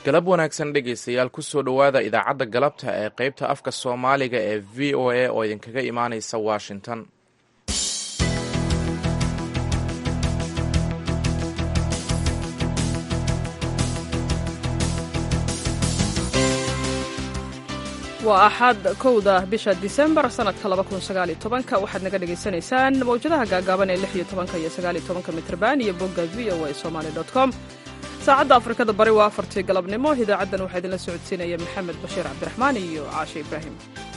galab wanaagsan dhegaystayaal kusoo dhowaada idaacadda galabta ee qaybta afka soomaaliga ee v o a oo idinkaga imaanaysa washington waa axad kowda bisha disembar sanadka labakunsaaalitobanka waxaad naga dhagaysanaysaan mawjadaha gaagaaban ee lix iyo tobanka iyo sagaaliyo tobanka mitrban iyo bogga v o a somaali dot com saacadda afrikada bari waa afartii galabnimo idaacaddan waxaa idinla socodsiinaya maxamed bashiir cabdiraxmaan iyo caashe ibraahim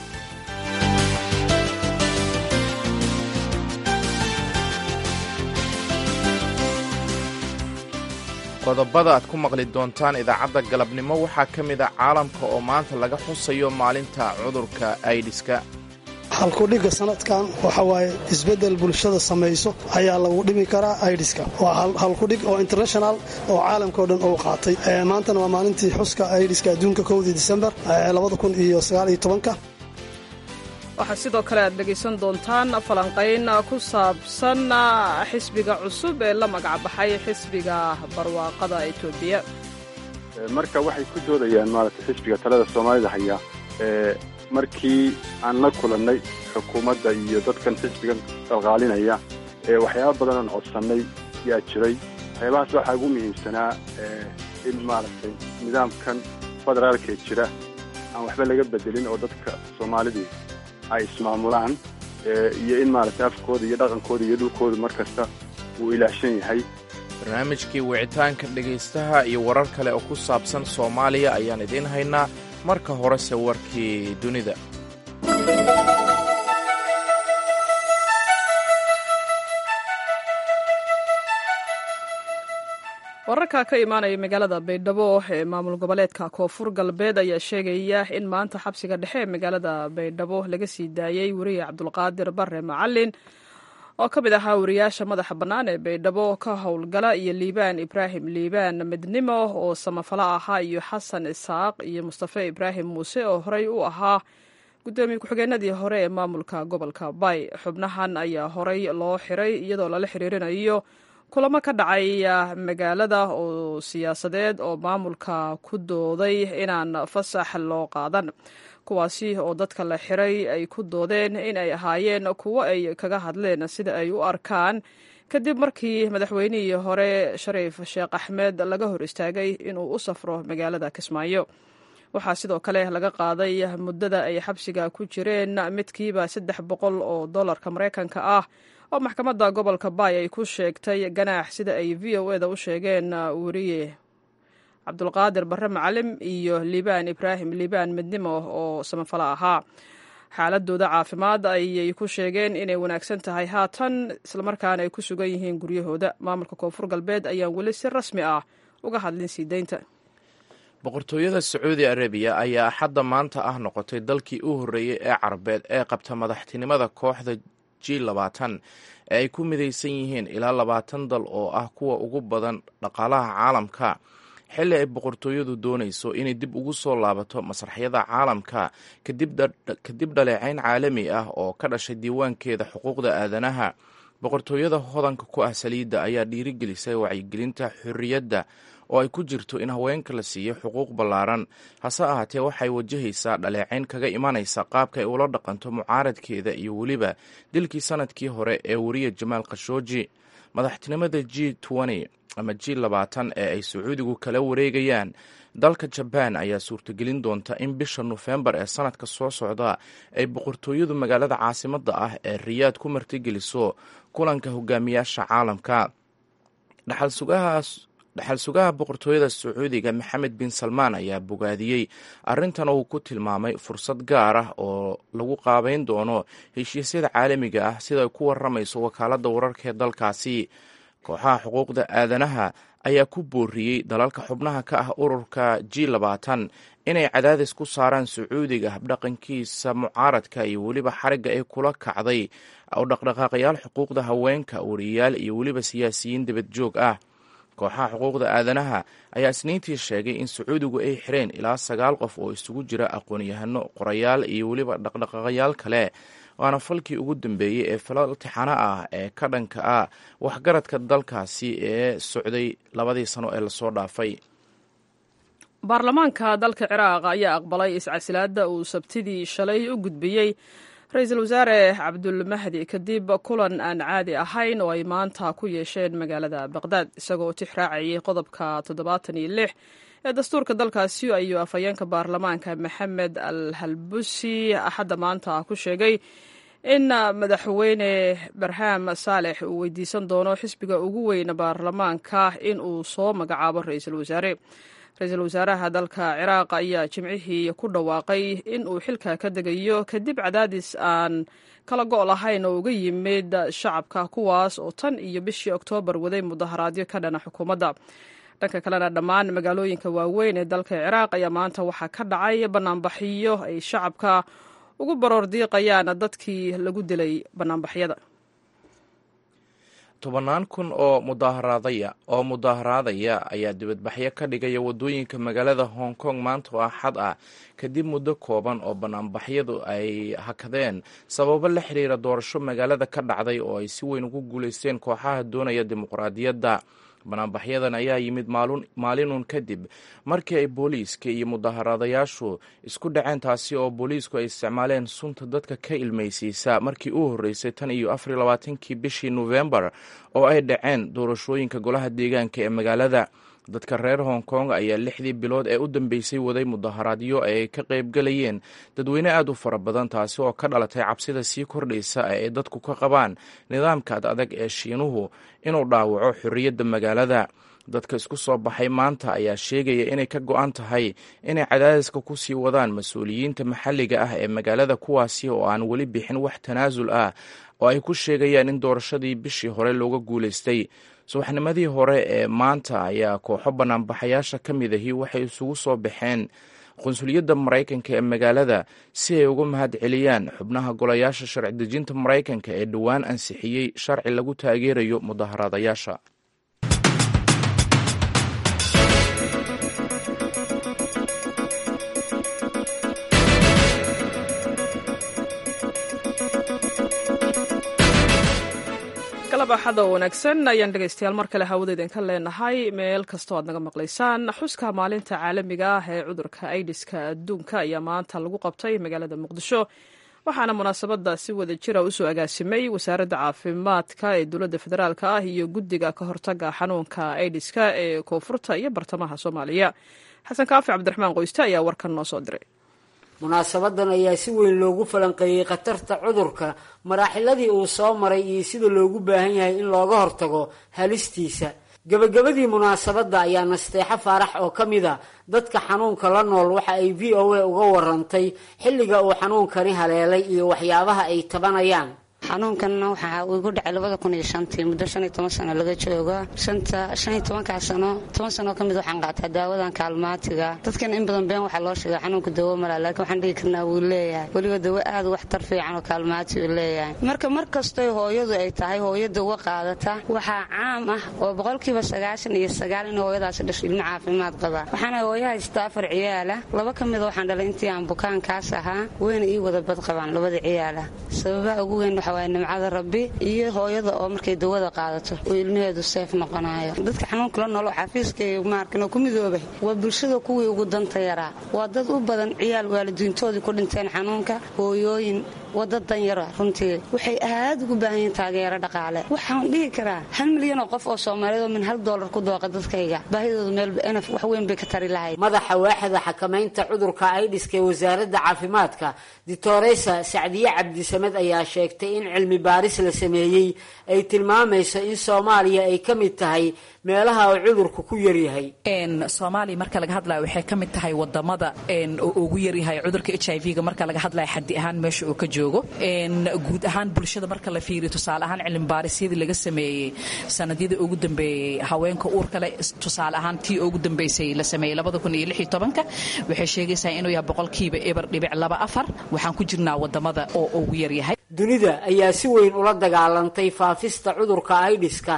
qodobada aad ku maqli doontaan idaacadda galabnimo waxaa ka mid a caalamka oo maanta laga xusayo maalinta cudurka aidiska halkudhigga sanadkan waxa waaye isbeddel bulshada samayso ayaa lagu dhimi karaa aidiska waa halkudhig oo international oo caalamka o dhan uu qaatay maantana waa maalintii xuska aidiska adduunka kowdii disembar waxaa sidoo kale aad dhegaysan doontaan falanqayn ku saabsan xisbiga cusub ee la magacbaxay xisbiga barwaaqada etoobiya marka waxay ku doodayaan maaragtay xisbiga talada soomaalida haya markii aan la kulannay xukuumadda iyo dadkan xisbigan qalqaalinaya waxyaaba badan aan codsannay yaa jiray waxyaabahaas waxaa ugu muhiimsanaa in maaragtay nidaamkan federaalkee jira aan waxba laga bedelin oo dadka soomaalidii ay ismaamulaan iyo in maaragtay afkooda iyo dhaqankooda iyo dhulkooda mar kasta uu ilaashan yahay barnaamijkii wicitaanka dhegaystaha iyo warar kale oo ku saabsan soomaaliya ayaan idiin haynaa marka horese warkii dunida wararka ka imaanaya magaalada baydhabo ee maamul goboleedka koonfur galbeed ayaa sheegaya in maanta xabsiga dhexe ee magaalada baydhabo laga sii daayey weriye cabdulqaadir bare macalin oo ka mid ahaa wariyaasha madaxa bannaan ee baydhabo ka howlgala iyo liibaan ibraahim liibaan midnimo oo samafalo ahaa iyo xasan isaaq iyo mustafe ibraahim muuse oo horey u ahaa gudoomiye ku-xigeenadii hore ee maamulka gobolka bay xubnahan ayaa horey loo xiray iyadoo lala xiriirinayo kulamo ka dhacay magaalada oo siyaasadeed oo maamulka ku dooday inaan fasax loo qaadan kuwaasi oo dadka la xiray ay ku doodeen in ay ahaayeen kuwo ay kaga hadleen sida ay u arkaan kadib markii madaxweynihii hore shariif sheekh axmed laga hor istaagay inuu u safro magaalada kismaayo waxaa sidoo kale laga qaaday muddada ay xabsiga ku jireen midkiiba saddex boqol oo dollarka maraykanka ah oo maxkamadda gobolka baay ay ku sheegtay ganaax sida ay v o eda u sheegeen weriye cabdulqaadir bare macalim iyo liibaan ibraahim liibaan midnimo oo samafalo ahaa xaaladooda caafimaad ayay ku sheegeen inay wanaagsan tahay haatan islamarkaana ay ku sugan yihiin guryahooda maamulka koonfur galbeed ayaan weli si rasmi ah uga hadlin sii deynta boqortooyada sacuudi arabiya ayaa axadda maanta ah noqotay dalkii u horreeyey ee carabeed ee qabta madaxtinimada kooxda g labaatan ee ay ku midaysan yihiin ilaa labaatan dal oo ah kuwa ugu badan dhaqaalaha caalamka xilli ay boqortooyadu doonayso inay dib ugu soo laabato masraxyada caalamka kadib dhaleecayn caalami ah oo ka dhashay diiwaankeeda xuquuqda aadanaha boqortooyada hodanka ku ah saliidda ayaa dhiirigelisay wacyigelinta xorriyadda oo ay ku jirto in haweenka la siiyo xuquuq ballaaran hase ahaatee waxay wajahaysaa dhaleecayn kaga imanaysa qaabka ay ula dhaqanto mucaaradkeeda iyo weliba dilkii sanadkii hore ee weriye jamaal khashooji madaxtinimada g ama g labaatan ee ay sacuudigu kala wareegayaan dalka jabaan ayaa suurtagelin doonta in bisha nofembar ee sanadka soo socda ay boqortooyadu magaalada caasimadda ah ee riyaad ku martigeliso kulanka hogaamiyaasha caalamka dhaxal sugahaas dhaxal sugaha boqortooyada sacuudiga maxamed bin salmaan ayaa bogaadiyey arrintan uu ku tilmaamay fursad gaar ah oo lagu qaabeyn doono heshiisyada caalamiga ah sida ay ku waramayso wakaaladda wararka ee dalkaasi kooxaha xuquuqda aadanaha ayaa ku booriyey dalalka xubnaha ka ah ururka g labaatan inay cadaadis ku saaraan sacuudiga habdhaqankiisa mucaaradka iyo weliba xarigga ay kula kacday oo dhaqdhaqaaqayaal xuquuqda haweenka wariyaal iyo weliba siyaasiyiin dibad joog ah kooxaha xuquuqda aadanaha ayaa isniintii sheegay in sacuudigu ay xireen ilaa sagaal qof oo isugu jira aqoon-yahano qorayaal iyo weliba dhaqdhaqaaqayaal kale waana falkii ugu dambeeyey ee falal tixano ah ee ka dhanka ah waxgaradka dalkaasi ee socday labadii sano ee lasoo dhaafay baarlamaanka dalka ciraaq ayaa aqbalay iscasilaada uu sabtidii shalay u gudbiyey ra-iisul wasaare cabdulmahdi kadib kulan aan caadi ahayn oo ay maanta ku yeesheen magaalada baqdaad isagoo tix raacayay qodobka toddobaatan iyo lix ee dastuurka dalkaasi ayuu afhayeenka baarlamaanka maxamed al halbusi axadda maanta ku sheegay in madaxweyne barham saalex uu weydiisan doono xisbiga ugu weyn baarlamaanka in uu soo magacaabo ra-iisul wasaare ra-iisul wasaaraha dalka ciraaq ayaa jimcihii ku dhawaaqay in uu xilka ka degayo kadib cadaadis aan kala go' lahayn oo uga yimid shacabka kuwaas oo tan iyo bishii oktoobar waday mudaharaadyo ka dhana xukuumadda dhanka kalena dhammaan magaalooyinka waaweyn ee dalka ciraaq ayaa maanta waxaa ka dhacay banaanbaxyo ay shacabka ugu baroor diiqayaan dadkii lagu dilay banaanbaxyada tobannaan kun oo mudaharaadaya oo mudaharaadaya ayaa dibadbaxyo ka dhigaya waddooyinka magaalada hong kong maanta oo axad ah kadib muddo kooban oo banaanbaxyadu ay hakadeen sababo la xiriira doorasho magaalada ka dhacday oo ay si weyn ugu guulaysteen kooxaha doonaya dimuqraadiyadda banaanbaxyadan ayaa yimid maalinun kadib markii ay booliiska iyo mudaharaadayaashu isku dhaceen taasi oo booliisku ay isticmaaleen sunta dadka ka ilmaysiisa markii u horreysay tan iyo afar iyo labaatankii bishii nofembar oo ay dhaceen doorashooyinka golaha deegaanka ee magaalada dadka reer hong kong ayaa lixdii bilood ee u dambeysay waday mudaharaadyo ay ka qaybgalayeen dadweyne aad u fara badan taasi oo ka dhalatay cabsida sii kordhaysa ee ay dadku ka qabaan nidaamka ad adag ee shiinuhu inuu dhaawaco xorriyadda magaalada dadka isku soo baxay maanta ayaa sheegaya inay ka go-an tahay inay cadaadiska ku sii wadaan mas-uuliyiinta maxalliga ah ee magaalada kuwaasi oo aan weli bixin wax tanaasul ah oo ay ku sheegayaan in doorashadii bishii hore looga guulaystay subaxnimadii hore ee maanta ayaa kooxo banaanbaxayaasha ka mid ahi waxay isugu soo baxeen qunsuliyadda maraykanka ee magaalada si ay uga mahad celiyaan xubnaha golayaasha sharci dejinta maraykanka ee dhowaan ansixiyey sharci lagu taageerayo mudaharaadayaasha galab axada oo wanaagsan ayaan dhegaystayaal mar kale hawada idinka leenahay meel kastoo aad naga maqlaysaan xuska maalinta caalamiga ah ee cudurka aidiska adduunka ayaa maanta lagu qabtay magaalada muqdisho waxaana munaasabada si wada jira usoo agaasimay wasaaradda caafimaadka ee dowladda federaalk ah iyo guddiga ka hortaga xanuunka aidiska ee koonfurta iyo bartamaha soomaaliya xasan kaafi cabdiraxmaan qoyste ayaa warkan noo soo diray munaasabadan ayaa si weyn loogu falanqeeyey khatarta cudurka maraaxiladii uu soo maray iyo sida loogu baahan yahay in looga hortago halistiisa gebagabadii munaasabadda ayaa nasteexo faarax oo ka mid a dadka xanuunka la nool waxa ay v o a uga warantay xilliga uu xanuunkani haleelay iyo waxyaabaha ay tabanayaan xanuunkanna waxaa uu igu dhacay labada kun iyo shantii muddo shan iyo toban sano laga joogo shanta shan iyo tobankaa sano toban sanoo ka mid waxaan qaataa daawadan kaalmaatiga dadkan in badan been waxaa loo sheegaa xanuunka dawo mala laakiin waxaan dhigi karnaa wuu leeyahay weliba dawo aad u waxtar fiican oo kaalmaati uu leeyahay marka mar kastoy hooyadu ay tahay hooyo dawo qaadata waxaa caam ah oo boqolkiiba sagaashan iyo sagaal in hooyadaasi dhasho ilmo caafimaad qaba waxaana hooyo haystaa afar ciyaala laba ka mida waxaan dhalay intii aan bukaankaas ahaa weyna ii wada bad qabaan labada ciyaala sababaha ugu weyn waxa nimcada rabbi iyo hooyada oo markay dawada qaadato oo ilmaheedu seef noqonayo dadka xanuunka la noolo xafiiskay maarkan oo ku midoobay waa bulshada kuwii ugu danta yaraa waa dad u badan ciyaal waalidiintoodii ku dhinteen xanuunka hooyooyin waa dad danyara runtii waxay aad ugu baahan yihiin taageero dhaqaale waxaan dhihi karaa hal milyan oo qof oo soomaaliyeed oo min hal doolar ku dooqa dadkayga baahidoodu meel enaf wax weyn bay ka tari lahayd madaxa waaxda xakamaynta cudurka aidiska ee wasaaradda caafimaadka ditoresa sacdiye cabdisamed ayaa sheegtay in cilmi baaris la sameeyey ay tilmaamayso in soomaaliya ay ka mid tahay meelaha uu cudurku ku yaryahay soomaaliya marka laga hadlaya waxay ka mid tahay wadamada oo ugu yaryahay cudurka h i v-ga marka laga hadlaya xadi ahaan meesha uu ka joogo guud ahaan bulshada marka la fiiriyo tusaale ahaan cilmibaarisiyadii laga sameeyey sanadyadii ugu dambeeyey haweenka uurkale tusaale ahaan tii ugu dambeysay la sameeyey labada kun iyo lix iyo tobanka waxay sheegaysaa inuu yahay boqolkiiba eber dhibic laba afar waxaan ku jirnaa wadamada oo ugu yaryahay dunida ayaa si weyn ula dagaalantay faafista cudurka aidiska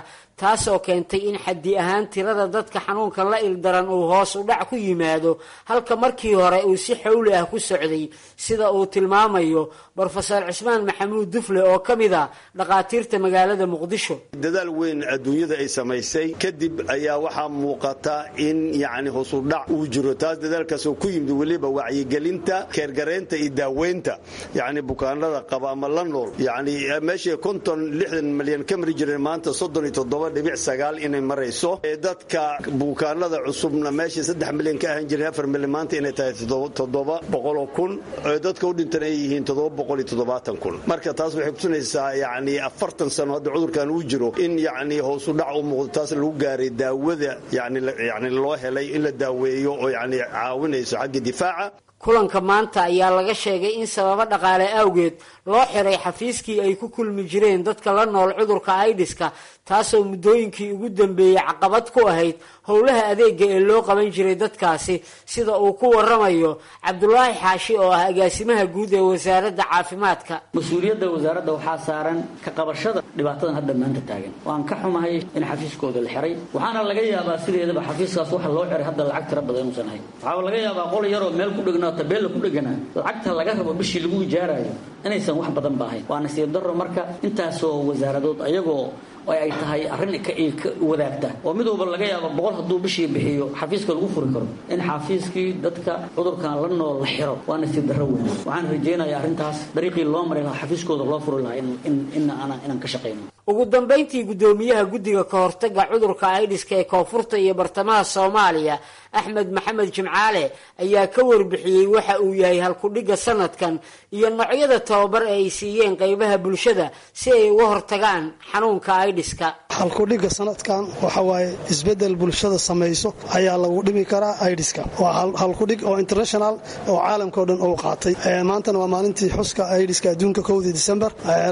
taasoo keentay in xaddi ahaan tirada dadka xanuunka la ildaran uu hoos u dhac ku yimaado halka markii hore uu si xawli ah ku socday sida uu tilmaamayo brofeor cismaan maxamuud dufle oo ka mid a dhakhaatiirta magaalada muqdisho dadaal weyn adduunyada ay samaysay kadib ayaa waxaa muuqata in yacni hoosudhac uu jiro taas dadaalkaasoo ku yimid weliba wacyigelinta keergareynta iyo daaweynta yacni bukaanada qaba ama la nool yacni meeshii konton lixdan milyan ka mari jireen maanta soddon iyo toddoba dhibic sagaal inay marayso dadka bukaanada cusubna meeshii saddex milyan ka ahan jireen afar milyan maanta inay tahay toddoba boqoloo kun dadka u dhintan ay yihiin toddoba boqol iyo toddobaatan kun marka taas waxay kutusinaysaa yacni afartan sano hadda cudurkan uu jiro in yacni hoosu dhac u muuqdo taas lagu gaaray daawada yani yani loo helay in la daaweeyo oo yacni caawinayso xagga difaaca kulanka maanta ayaa laga sheegay in sababo dhaqaale awgeed loo xiray xafiiskii ay ku kulmi jireen dadka la nool cudurka aidiska taasoo muddooyinkii ugu dambeeyey caqabad ku ahayd howlaha adeega ee loo qaban jiray dadkaasi sida uu ku waramayo cabdulaahi xaashi oo ah agaasimaha guud ee wasaaradda caafimaadka mas-uuliyadda wasaaradda waxaa saaran ka qabashada dhibaatadan hadda maanta taagan waan ka xumahay in xafiiskooda la xiray waxaana laga yaabaa sideedaba xafiiskaas waxa loo xiray hadda lacag tira badan inuusan ahayn waxaa laga yaabaa qol yaroo meel ku dhegnaa tabeella ku dheganaa lacagta laga rabo bishii lagu ijaarayo inaysan wax badan ba ahayn waa nasiib darro marka intaasoo wasaaradood ayagoo ay tahay arrin wadaagta oo mid walba laga yaabo boqol hadduu bishii bixiyo xafiiska lagu furi karo in xafiiskii dadka cudurkan la nool la xiro waa nasiib darro weyn waxaan rajaynayaa arrintaas dariiqii loo mari lahaa xafiiskooda loo furi lahaa inaan ka shaqayno ugu dambayntii guddoomiyaha guddiga ka hortaga cudurka aidiska ee koonfurta iyo bartamaha soomaaliya axmed maxamed jimcaale ayaa ka warbixiyey waxa uu yahay halkudhigga sanadkan iyo noocyada tababar ee ay siiyeen qaybaha bulshada si ay uga hortagaan xanuunka aidiska halkudhigga sanadkan waxa waaye isbedel bulshada samayso ayaa lagu dhimi karaa aidiska waa halkudhig oo international oo caalamkao dhan uu qaatay maantana waa maalintii xuska aidiska adduunka kowdii disembar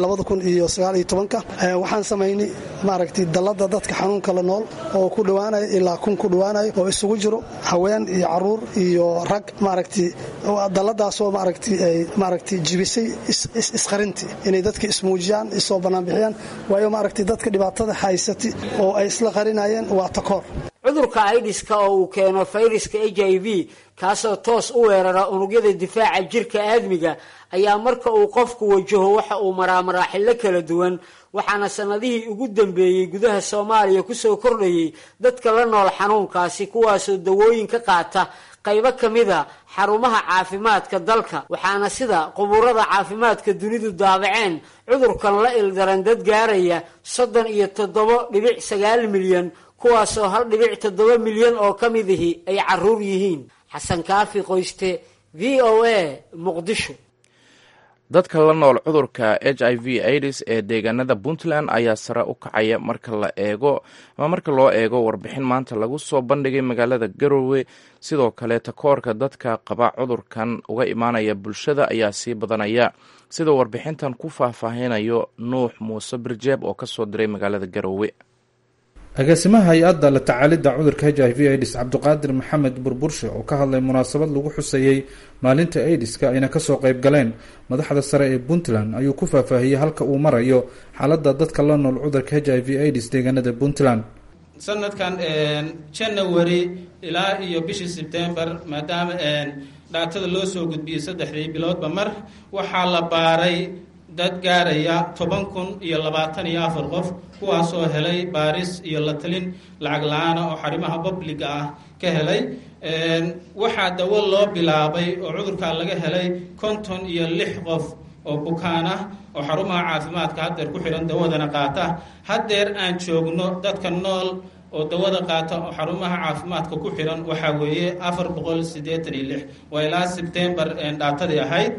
waxaan samaynay maaragtay dallada dadka xanuunka la nool oo ku dhowaanaya ilaa kun ku dhowaanaya oo isugu jiro haween iyo caruur iyo rag maaragtay dalladaasoo maaragtay ay maaragtay jibisay isqarintii inay dadka ismuujiyaan isoo banaanbixiyaan waayo maaragtay dadka dhibaatada haysatay oo ay isla qarinayeen waa takoor cudurka aidiska oo uu keeno fayraska h i v kaasoo toos u weerara unugyada difaaca jirka aadmiga ayaa marka uu qofku wajaho waxa uu maraa maraaxilo kala duwan waxaana sanadihii ugu dambeeyey gudaha soomaaliya kusoo kordhayay dadka la nool xanuunkaasi kuwaasoo dawooyin ka qaata qaybo ka mida xarumaha caafimaadka dalka waxaana sida qubuurada caafimaadka dunidu daabaceen cudurkan la ildaran dad gaaraya soddon iyo toddobo dhibic sagaal milyan kuwaasoo hal dhibic toddoba milyan oo ka midihi ay caruur yihiin xasan kaafi qoyste v o a muqdisho dadka la nool cudurka h i v aids ee deegaanada puntland ayaa sare u kacaya marka la eego ama marka loo eego warbixin maanta lagu soo bandhigay magaalada garowe sidoo kale takoorka dadka qaba cudurkan uga imaanaya bulshada ayaa sii badanaya sidoo warbixintan ku faahfaahinayo nuux muuse birjeeb oo kasoo diray magaalada garowe agaasimaha hay-adda la tacaalidda cudurka h i v aids cabdiqaadir maxamed burburshe oo ka hadlay munaasabad lagu xusayey maalinta aidiska ayna kasoo qeyb galeen madaxda sare ee puntland ayuu ku faahfaahiyey halka uu marayo xaaladda dadka la nool cudurka h i v aids deegaanada puntland sanadkan janawari ilaa iyo bishii sebtembar maadaama dhaatada loo soo gudbiyey saddexdii biloodba mar waxaa la baaray dad gaaraya toban kun iyo labaatan iyo afar qof kuwaasoo helay baaris iyo la talin lacag la-aana oo xarimaha babliga ah ka helay waxaa dawo loo bilaabay oo cudurkaa laga helay konton iyo lix qof oo bukaan ah oo xarumaha caafimaadka haddeer ku xidhan dawadana qaata haddeer aan joogno dadka nool oo dawada qaata oo xarumaha caafimaadka ku xidhan waxaa weeye afar boqol siddeetan iyo lix waa ilaa sebtembar dhaatadii ahayd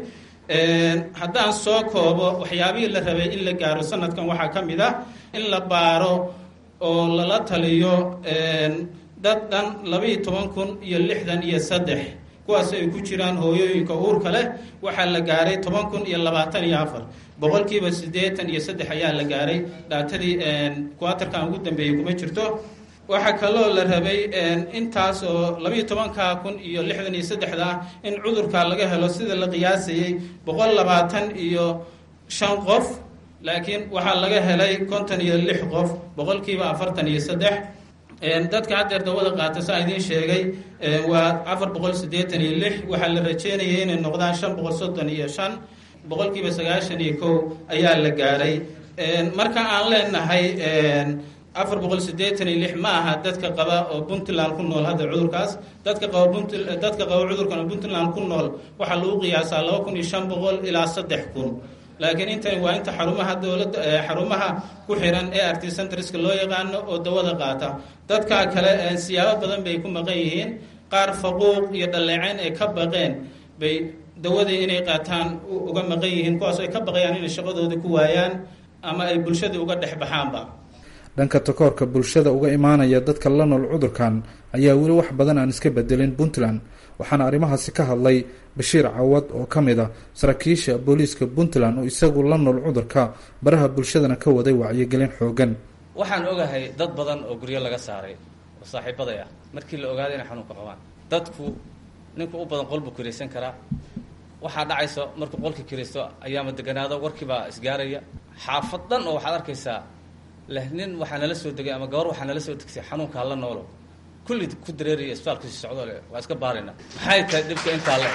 haddaan soo koobo waxyaabihii la rabay in la gaaro sanadkan waxaa ka mid ah in la baaro oo lala taliyo dad dhan labaiyo toban kun iyo lixdan iyo saddex kuwaas ay ku jiraan hooyooyinka uurka leh waxaa la gaaray toban kun iyo labaatan iyo afar boqolkiiba siddeetan iyo saddex ayaa la gaaray dhaatadii kuwatarkan ugu dambeeyey kuma jirto waxaa kaloo la rabay intaas oo labaiyo tobanka kun iyo lixdan iyo saddexda ah in cudurka laga helo sida la qiyaasayey boqol labaatan iyo shan qof laakiin waxaa laga helay konton iyo lix qof boqolkiiba afartan iyo saddex dadka haddeer dawada qaata saa idiin sheegay waa afar boqol siddeetan iyo lix waxaa la rajeynayay inay noqdaan shan boqol soddon iyo shan boqolkiiba sagaashan iyo kow ayaa la gaaray marka aan leenahay afar boqol siddeetan iyo lix ma aha dadka qaba oo puntland ku nool hadda cudurkaas dadka qaba punt dadka qaba cudurkan oo puntland ku nool waxaa lagu qiyaasaa laba kun iyo shan boqol ilaa saddex kun laakiin intani waa inta xarumaha dowladda xarumaha ku xiran ee arty centreska loo yaqaano oo dawada qaata dadka kale siyaabo badan bay ku maqan yihiin qaar faquuq iyo dhaleecayn ay ka baqeen bay dawadii inay qaataan uga maqan yihiin kuwaas ay ka baqayaan inay shaqadooda ku waayaan ama ay bulshada uga dhex baxaanba dhanka takoorka bulshada uga imaanaya dadka la nool cudurkan ayaa weli wax badan aan iska bedelin puntland waxaana arrimahaasi ka hadlay bashiir cawad oo ka mid a saraakiisha booliiska puntland oo isagu la nool cudurka baraha bulshadana ka waday wacyigelin xoogan waxaan ogahay dad badan oo guryo laga saaray oo saaxiibaday ah markii la ogaaday inay xanuunka qabaan dadku ninku u badan qolbuu kiraysan karaa waxaa dhacaysa markuu qolka kiraysto ayaama deganaado warkiibaa isgaaraya xaafad dhan oo waxaad arkaysaa leh nin waxaa nala soo degay ama gabar waxaa nala soo degsay xanuunkaa la noolo kulli ku dareeraya isbitaalkasi socdo le waa iska baarayna maxay tahay dhibka intaa le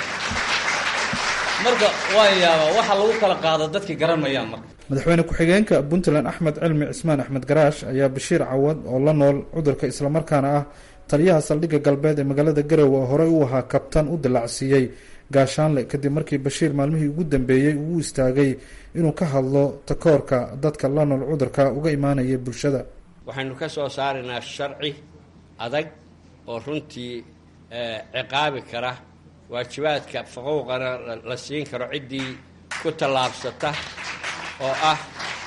marka waan yaabaa waxa lagu kala qaado dadkii garan mayaan marka madaxweyne ku-xigeenka puntland axmed cilmi cismaan axmed garaash ayaa bashiir cawad oo la nool cudurka islamarkaana ah taliyaha saldhigga galbeed ee magaalada garowe oo horey u ahaa kabtan u dilacsiiyey gaashaanle kadib markii bashiir maalmihii ugu dambeeyey uu u istaagay inuu ka hadlo takoorka dadka la nool cudurka uga imaanaya bulshada waxaynu ka soo saaraynaa sharci adag oo runtii ciqaabi kara waajibaadka faquuqana la siin karo ciddii ku tallaabsata oo ah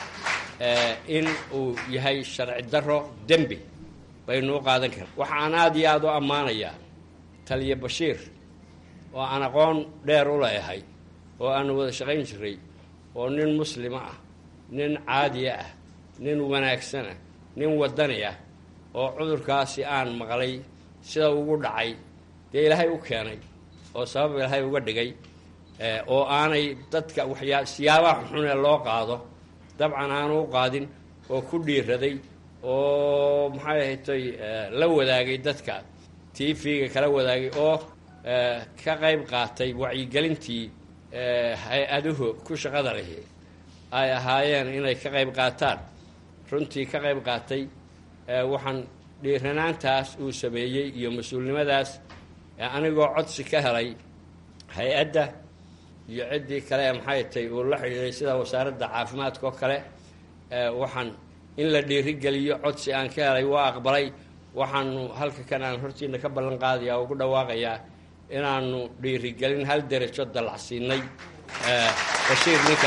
in uu yahay sharci daro dembi baynu u qaadan kara waxa aan aada iyo aada u ammaanayaa taliya bashiir oo aan aqoon dheer u leeyahay oo aanu wada shaqayn jiray oo nin muslima ah nin caadiya ah nin wanaagsan ah nin wadani ah oo cudurkaasi aan maqlay sida ugu dhacay dee ilaahay u keenay oo sabab ilaahay uga dhigay oo aanay dadka waxyaa siyaabaha xunee loo qaado dabcan aanu u qaadin oo ku dhiiraday oo maxay ahatay la wadaagay dadka t v-ga kala wadaagay oo ka qayb qaatay wacyigelintii hay-aduhu ku shaqada lahi ay ahaayeen inay ka qayb qaataan runtii ka qayb qaatay waxaan dhiiranaantaas uu sameeyey iyo mas-uulnimadaas anigoo codsi ka helay hay-adda iyo ciddii kale ee maxay tay uu la xidhiiday sida wasaaradda caafimaadka oo kale waxaan in la dhiirigeliyo codsi aan ka helay waa aqbalay waxaanu halka kan aan hortiina ka ballan qaadaya oo ugu dhawaaqayaa inaanu dhiirigelin hal derajo dallacsiinay bashiir ninka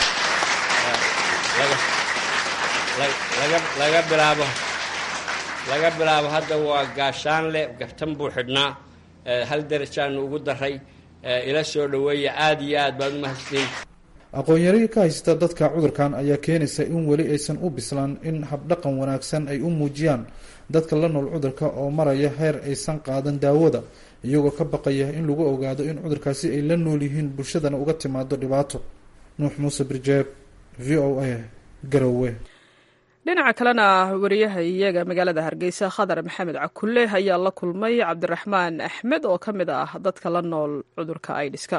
layidhaah laga bilaabo laga bilaabo hadda waa gaashaanle gaftan buu xidhnaa hal derajaanu ugu daray ila soo dhaweeya aada iyo aad baad umahadsiin aqoon-yari ka haysta dadka cudurkan ayaa keenaysa in weli aysan u bislaan in habdhaqan wanaagsan ay u muujiyaan dadka la nool cudurka oo maraya heer aysan qaadan daawada iyagoo ka baqaya in lagu ogaado in cudurkaasi ay la nool yihiin bulshadana uga timaado dhibaato nuux muuse birjeeb v o a garowe dhinaca kalena wariyaha iyaga magaalada hargeysa khadar maxamed cakulle ayaa la kulmay cabdiraxmaan axmed oo ka mid ah dadka la nool cudurka aidiska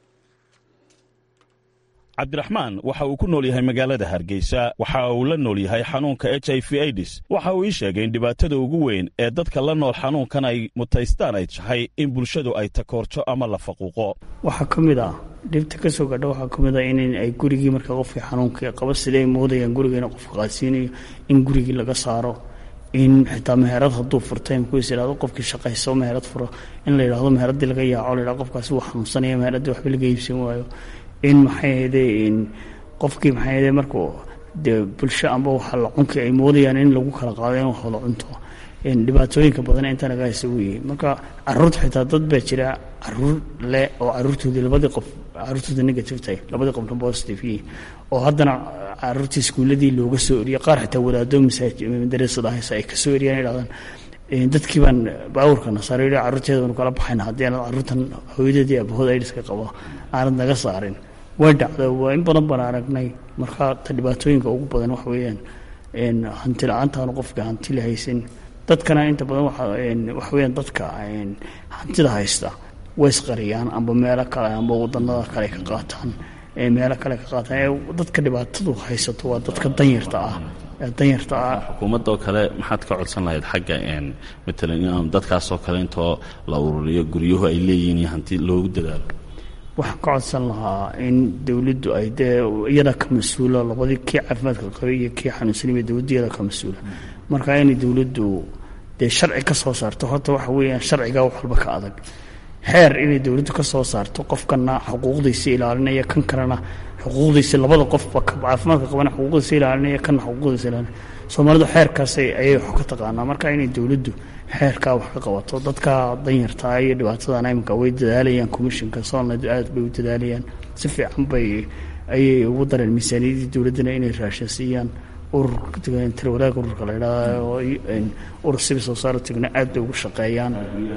cabdiraxmaan waxa uu ku nool yahay magaalada hargeysa waxa uu la nool yahay xanuunka h i v aidis waxa uu ii sheegay in dhibaatada ugu weyn ee dadka la nool xanuunkan ay mutaystaan ay tahay in bulshadu ay takoorto ama la faquuqo waxaa ka mid ah dhibta ka soo gadha waxaa ka mid ah in ay gurigii marka qofkii xanuunkii qaba siday moodayaan gurigeena qofka qaadsiinayo in gurigii laga saaro in xitaa meherad hadduu furtay mkuis idhahdo qofkii shaqayso meherad furo in la yidhahdo meheradii laga yaaco la yidhahdo qofkaasi wuu xanuunsanaya meheradii waxba laga iibsan waayo in maxay ahayde qofkii maxay ahayde markuu dee bulsho amba waxa la cunki ay moodayaan in lagu kala qaado in wax wada cunto dhibaatooyinka badan inta naga haysa uu yihi marka caruurta xitaa dad baa jira caruur leh oo caruurtoodii labadii qof caruurtooda negative tahay labadii qofna positive yihiin oo haddana caruurtii iskuuladii looga soo eriyay qaar xitaa wadaado madarasada haysa ay kasoo eriyaan idhahdaan dadkii baan baawurka nasaaro caruurteeda baanu kala baxayna haddii aanad caruurtan hooyadeedii abahood aidiska qabo aanad naga saarin way dhacda waa in badan baan aragnay marka ta dhibaatooyinka ugu badan waxa weeyaan hanti la-aantaanu qofka hanti la haysan dadkana inta badan waxa weeyaan dadka hantida haysta way isqariyaan amba meelo kale amba wadanada kale ka qaataan meelo kale ka qaataan dadka dhibaatadu haysato waa dadka danyarta ah danyarta ah xukuumadoo kale maxaad ka codsan lahayd xagga matalan in dadkaasoo kale intoo la ururiyo guryuhu ay leeyihiin iyo hanti loogu dadaalo waxaan ka codsan lahaa in dowladdu ay dee iyada ka mas-uula labadii kii caafimaadka qabay iyo kii xanuunsanayba dowladdu iyada ka mas-uula marka inay dowladdu dee sharci ka soo saarto horta waxa weeyaan sharcigaa wax walba ka adag xeer inay dowladdu ka soo saarto qofkana xuquuqdiisa ilaalinaya kan kalena xuquuqdiisa labada qofba caafimaadka qabana xuquuqdiisa ilaalinaya kana xuquuqdiisa ilaalinaya soomaalidu xeerkaas ayay wax ka taqaanaa marka inay dowladdu xeerkaa wax ka qabato dadka danyartaa iyo dhibaatadan iminka way dadaalayaan commissionka soonled aad bay u dadaalayaan si fiican bay ayay ugu dareen miisaaniyadii dowladdana inay raashin siiyaan ururka talawadaagga ururka la idhahdo urur civil society-gana aad bay ugu shaqeeyaan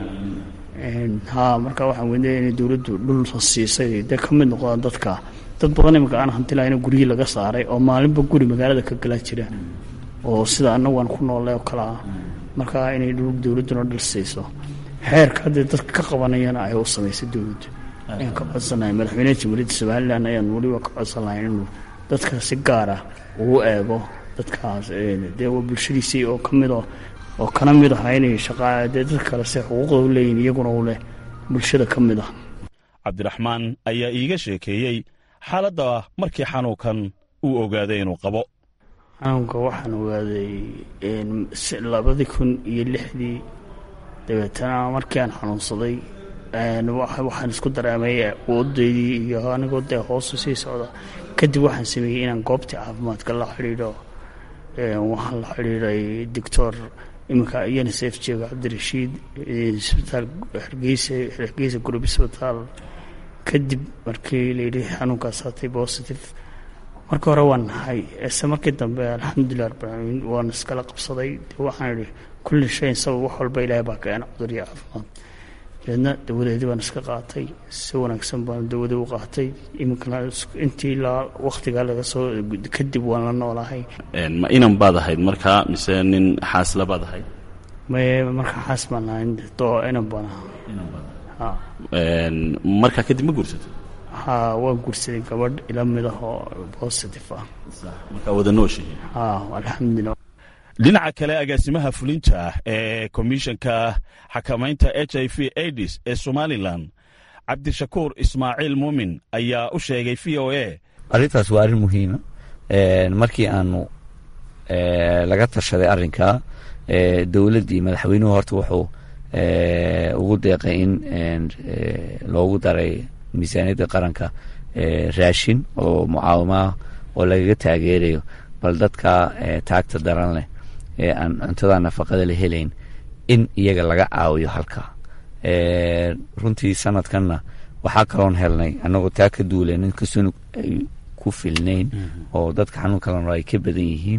ha marka waxaan weynaya inay dowladdu dhul siisay dee ka mid noqdaan dadka dad badan iminka aan hanti lahayn guryihii laga saaray oo maalinba guri magaalada ka galaa jira oo sida annagu aan ku noolle oo kale ah marka inay dowladduna dhal siiso xeerka haddee dadka ka qabanayana ay u samaysay dowladdu ayaan ka codsanahay madaxweyneha jamhuuriyadda somalilan ayaan weliba ka codsan lahay inuu dadka si gaara uu eego dadkaas dee waa bulshadiisii oo ka mid oo kana mid aha inay shaqaa dee dad kale se xuquuqda u leeyihin iyaguna u leh bulshada ka mid ah cabdiraxmaan ayaa iiga sheekeeyey xaaladda markii xanuunkan uu ogaaday inuu qabo xanuunka waxaan ogaaday labadii kun iyo lixdii dabeetana markii aan xanuunsaday waxaan isku dareemay awoodaydii iyo anigoo dee hoosu sii socda kadib waxaan sameeyey inaan goobtii caafimaadka la xidhiidho waxaan la xidhiidhay doctor iminka unisef jeego cabdirashiid isbitaal hargeysa hargeysa group isbitaal kadib markii layidhi xanuunkaas hatay positive markii hore waan nahay ise markii dambe alxamdulilah rabbilcaalamiin waan iskala qabsaday de waxaan idhi kulli shayin sabab wax walba ilaahay baa keena cudur iyo caafimaad dabeedna dawadeedii baan iska qaatay si wanaagsan baan dawadii u qaatay iminkana intii ilaa waktigaa laga soo kadib waan la noolahay ma inan baad ahayd markaa mise nin xaasla baad ahayd maye markaa xaas baan ahay doo inan baan ahaa markaa kadib ma guursatay ha waan guursaday gabadh ila mid ah oo positive ah markaa wada nooshihiin ha alxamdulilah dhinaca kale agaasimaha fulinta ee komishanka xakamaynta h i v aids ee somalilan cabdishakuur ismaaciil muumin ayaa u sheegay v o a arrintaas waa arrin muhiima markii aanu laga tashaday arrinkaa dowladdii madaxweynuhu horta wuxuu ugu deeqay in loogu daray miisaaniyadda qaranka raashin oo mucaawamaah oo lagaga taageerayo bal dadka taagta daran leh ee aan cuntada nafaqada la helayn in iyaga laga caawiyo halkaa runtii sanadkanna waxaa kaloon helnay annagoo taa ka duulen inkastoo ay ku filnayn oo dadka xanuun kalena ay ka badan yihiin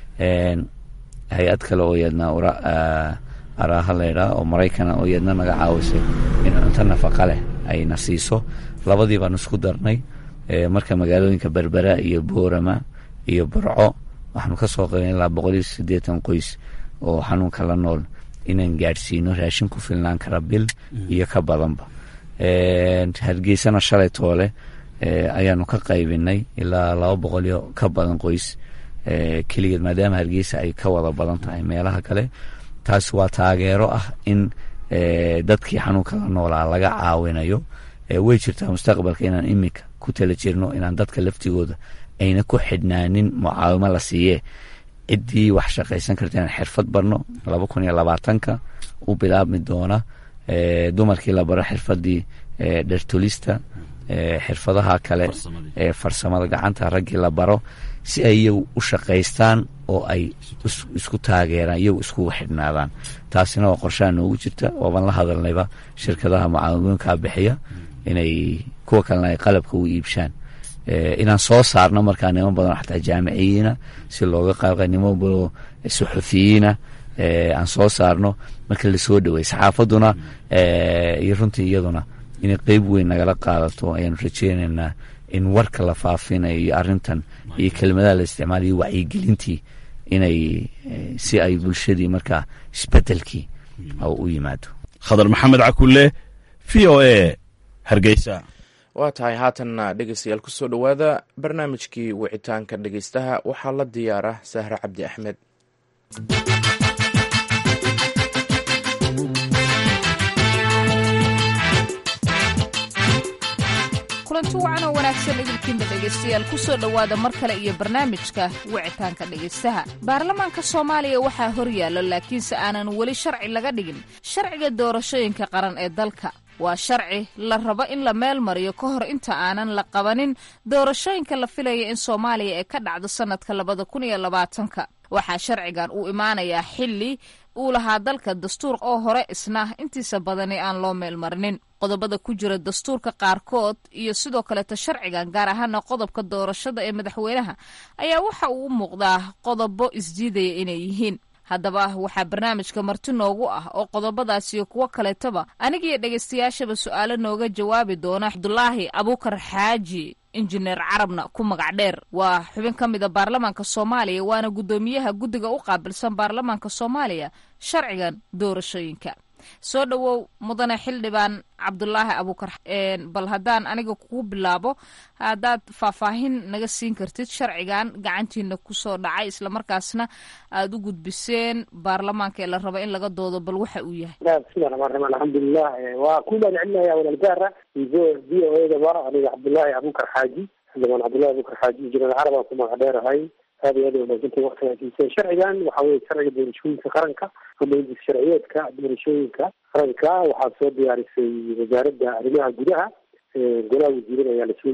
hay-ad kale oo yadna araaha laydhaa oo maraykana oo yadna naga caawisay in cunto nafaqa leh ayna siiso labadii baan isku darnay marka magaalooyinka berbera iyo boorama iyo burco waxaanu ka soo qaban ilaa boqol iyo siddeetan qoys oo xanuunka la nool inaan gaadhsiino raashin ku filnaan kara bil iyo ka badanba hargeysana shalay toole ayaanu ka qaybinay ilaa laba boqol iyo ka badan qoys keligeed maadaama hargeysa ay ka wada badan tahay meelaha kale taas waa taageero ah in dadkii xanuunka la noolaa laga caawinayo way jirtaa mustaqbalka inaan iminka ku tala jirno inaan dadka laftigooda ayna ku xidhnaanin mucaawimo la siiyee ciddii wax shaqaysan karta inaan xirfad barno laba kun iyo labaatanka u bilaabmi doona dumarkii la baro xirfadii dhertolista xirfadaha kale ee farsamada gacanta raggii la baro si ay iyagu u shaqaystaan oo ay isku taageeraan iyagu iskugu xidhnaadaan taasina waa qorshaha noogu jirta waaban la hadalnayba shirkadaha mucaawimooyinkaa bixiya inay kuwa kalena ay qalabka u iibshaan inaan soo saarno markaa niman badan xataa jaamiciyiina si looga qaabqa niman badan suxufiyiina aan soo saarno marka lasoo dhawey saxaafaduna iyo runtii iyaduna inay qeyb weyn nagala qaadato ayaanu rajeynaynaa in warka la faafinayo iyo arrintan iyo kelmadaha la isticmaalayo wacyigelintii inay si ay bulshadii markaa isbedelkii u yimaado khadar maxamed cakulle v o a hargeysa waa tahay haatanna dhegeystayaal kusoo dhowaada barnaamijkii wicitaanka dhegeystaha waxaa la diyaara sahre cabdi axmed kulanti wacan oo wanaagsan idinkiinba dhegaystayaal kusoo dhowaada mar kale iyo barnaamijka wicitaanka dhegaystaha baarlamaanka soomaaliya waxaa hor yaalla laakiinse aanan weli sharci laga dhigin sharciga doorashooyinka qaran ee dalka waa sharci la rabo in la meel mariyo ka hor inta aanan la qabanin doorashooyinka la filaya in soomaaliya ay ka dhacdo sannadka labada kun iyo labaatanka waxaa sharcigan uu imaanayaa xilli uu lahaa dalka dastuur oo hore isna intiisa badani aan loo meel marinin qodobada ku jira dastuurka qaarkood iyo sidoo kaleeta sharcigan gaar ahaana qodobka doorashada ee madaxweynaha ayaa waxa uu u muuqdaa qodobo isdiidaya inay yihiin haddaba waxaa barnaamijka marti noogu ah oo qodobadaas iyo kuwo kaleetaba anigiyo dhegaystayaashaba su-aalo nooga jawaabi doona cabdulaahi abuukar xaaji injineer carabna ku magac dheer waa xubin ka mida baarlamaanka soomaaliya waana guddoomiyaha guddiga u qaabilsan baarlamaanka soomaaliya sharcigan doorashooyinka soo dhowow mudane xildhibaan cabdulaahi abuukar bal haddaan aniga kugu bilaabo haddaad faahfaahin naga siin kartid sharcigan gacantiina kusoo dhacay islamarkaasna aada u gudbiseen baarlamaanka ee la rabo in laga doodo bal waxa uu yahay bismillahi raxmaan raxiim alxamdulilah waa ku mahadcelinaya walaalgaara v o edaba aniga cabdulaahi abuukar xaaji xildhibaan cabdullahi abuukar xaaji injineer carab aan ku magac dheerahay aad iyo aad wanaagsantahay waktigaasiiseen sharcigan waxa weye sharciga doorashooyinka qaranka ama indis sharciyeedka doorashooyinka qaranka waxaa soo diyaarisay wasaaradda arrimaha gudaha golaha wasiirada ayaa lasoo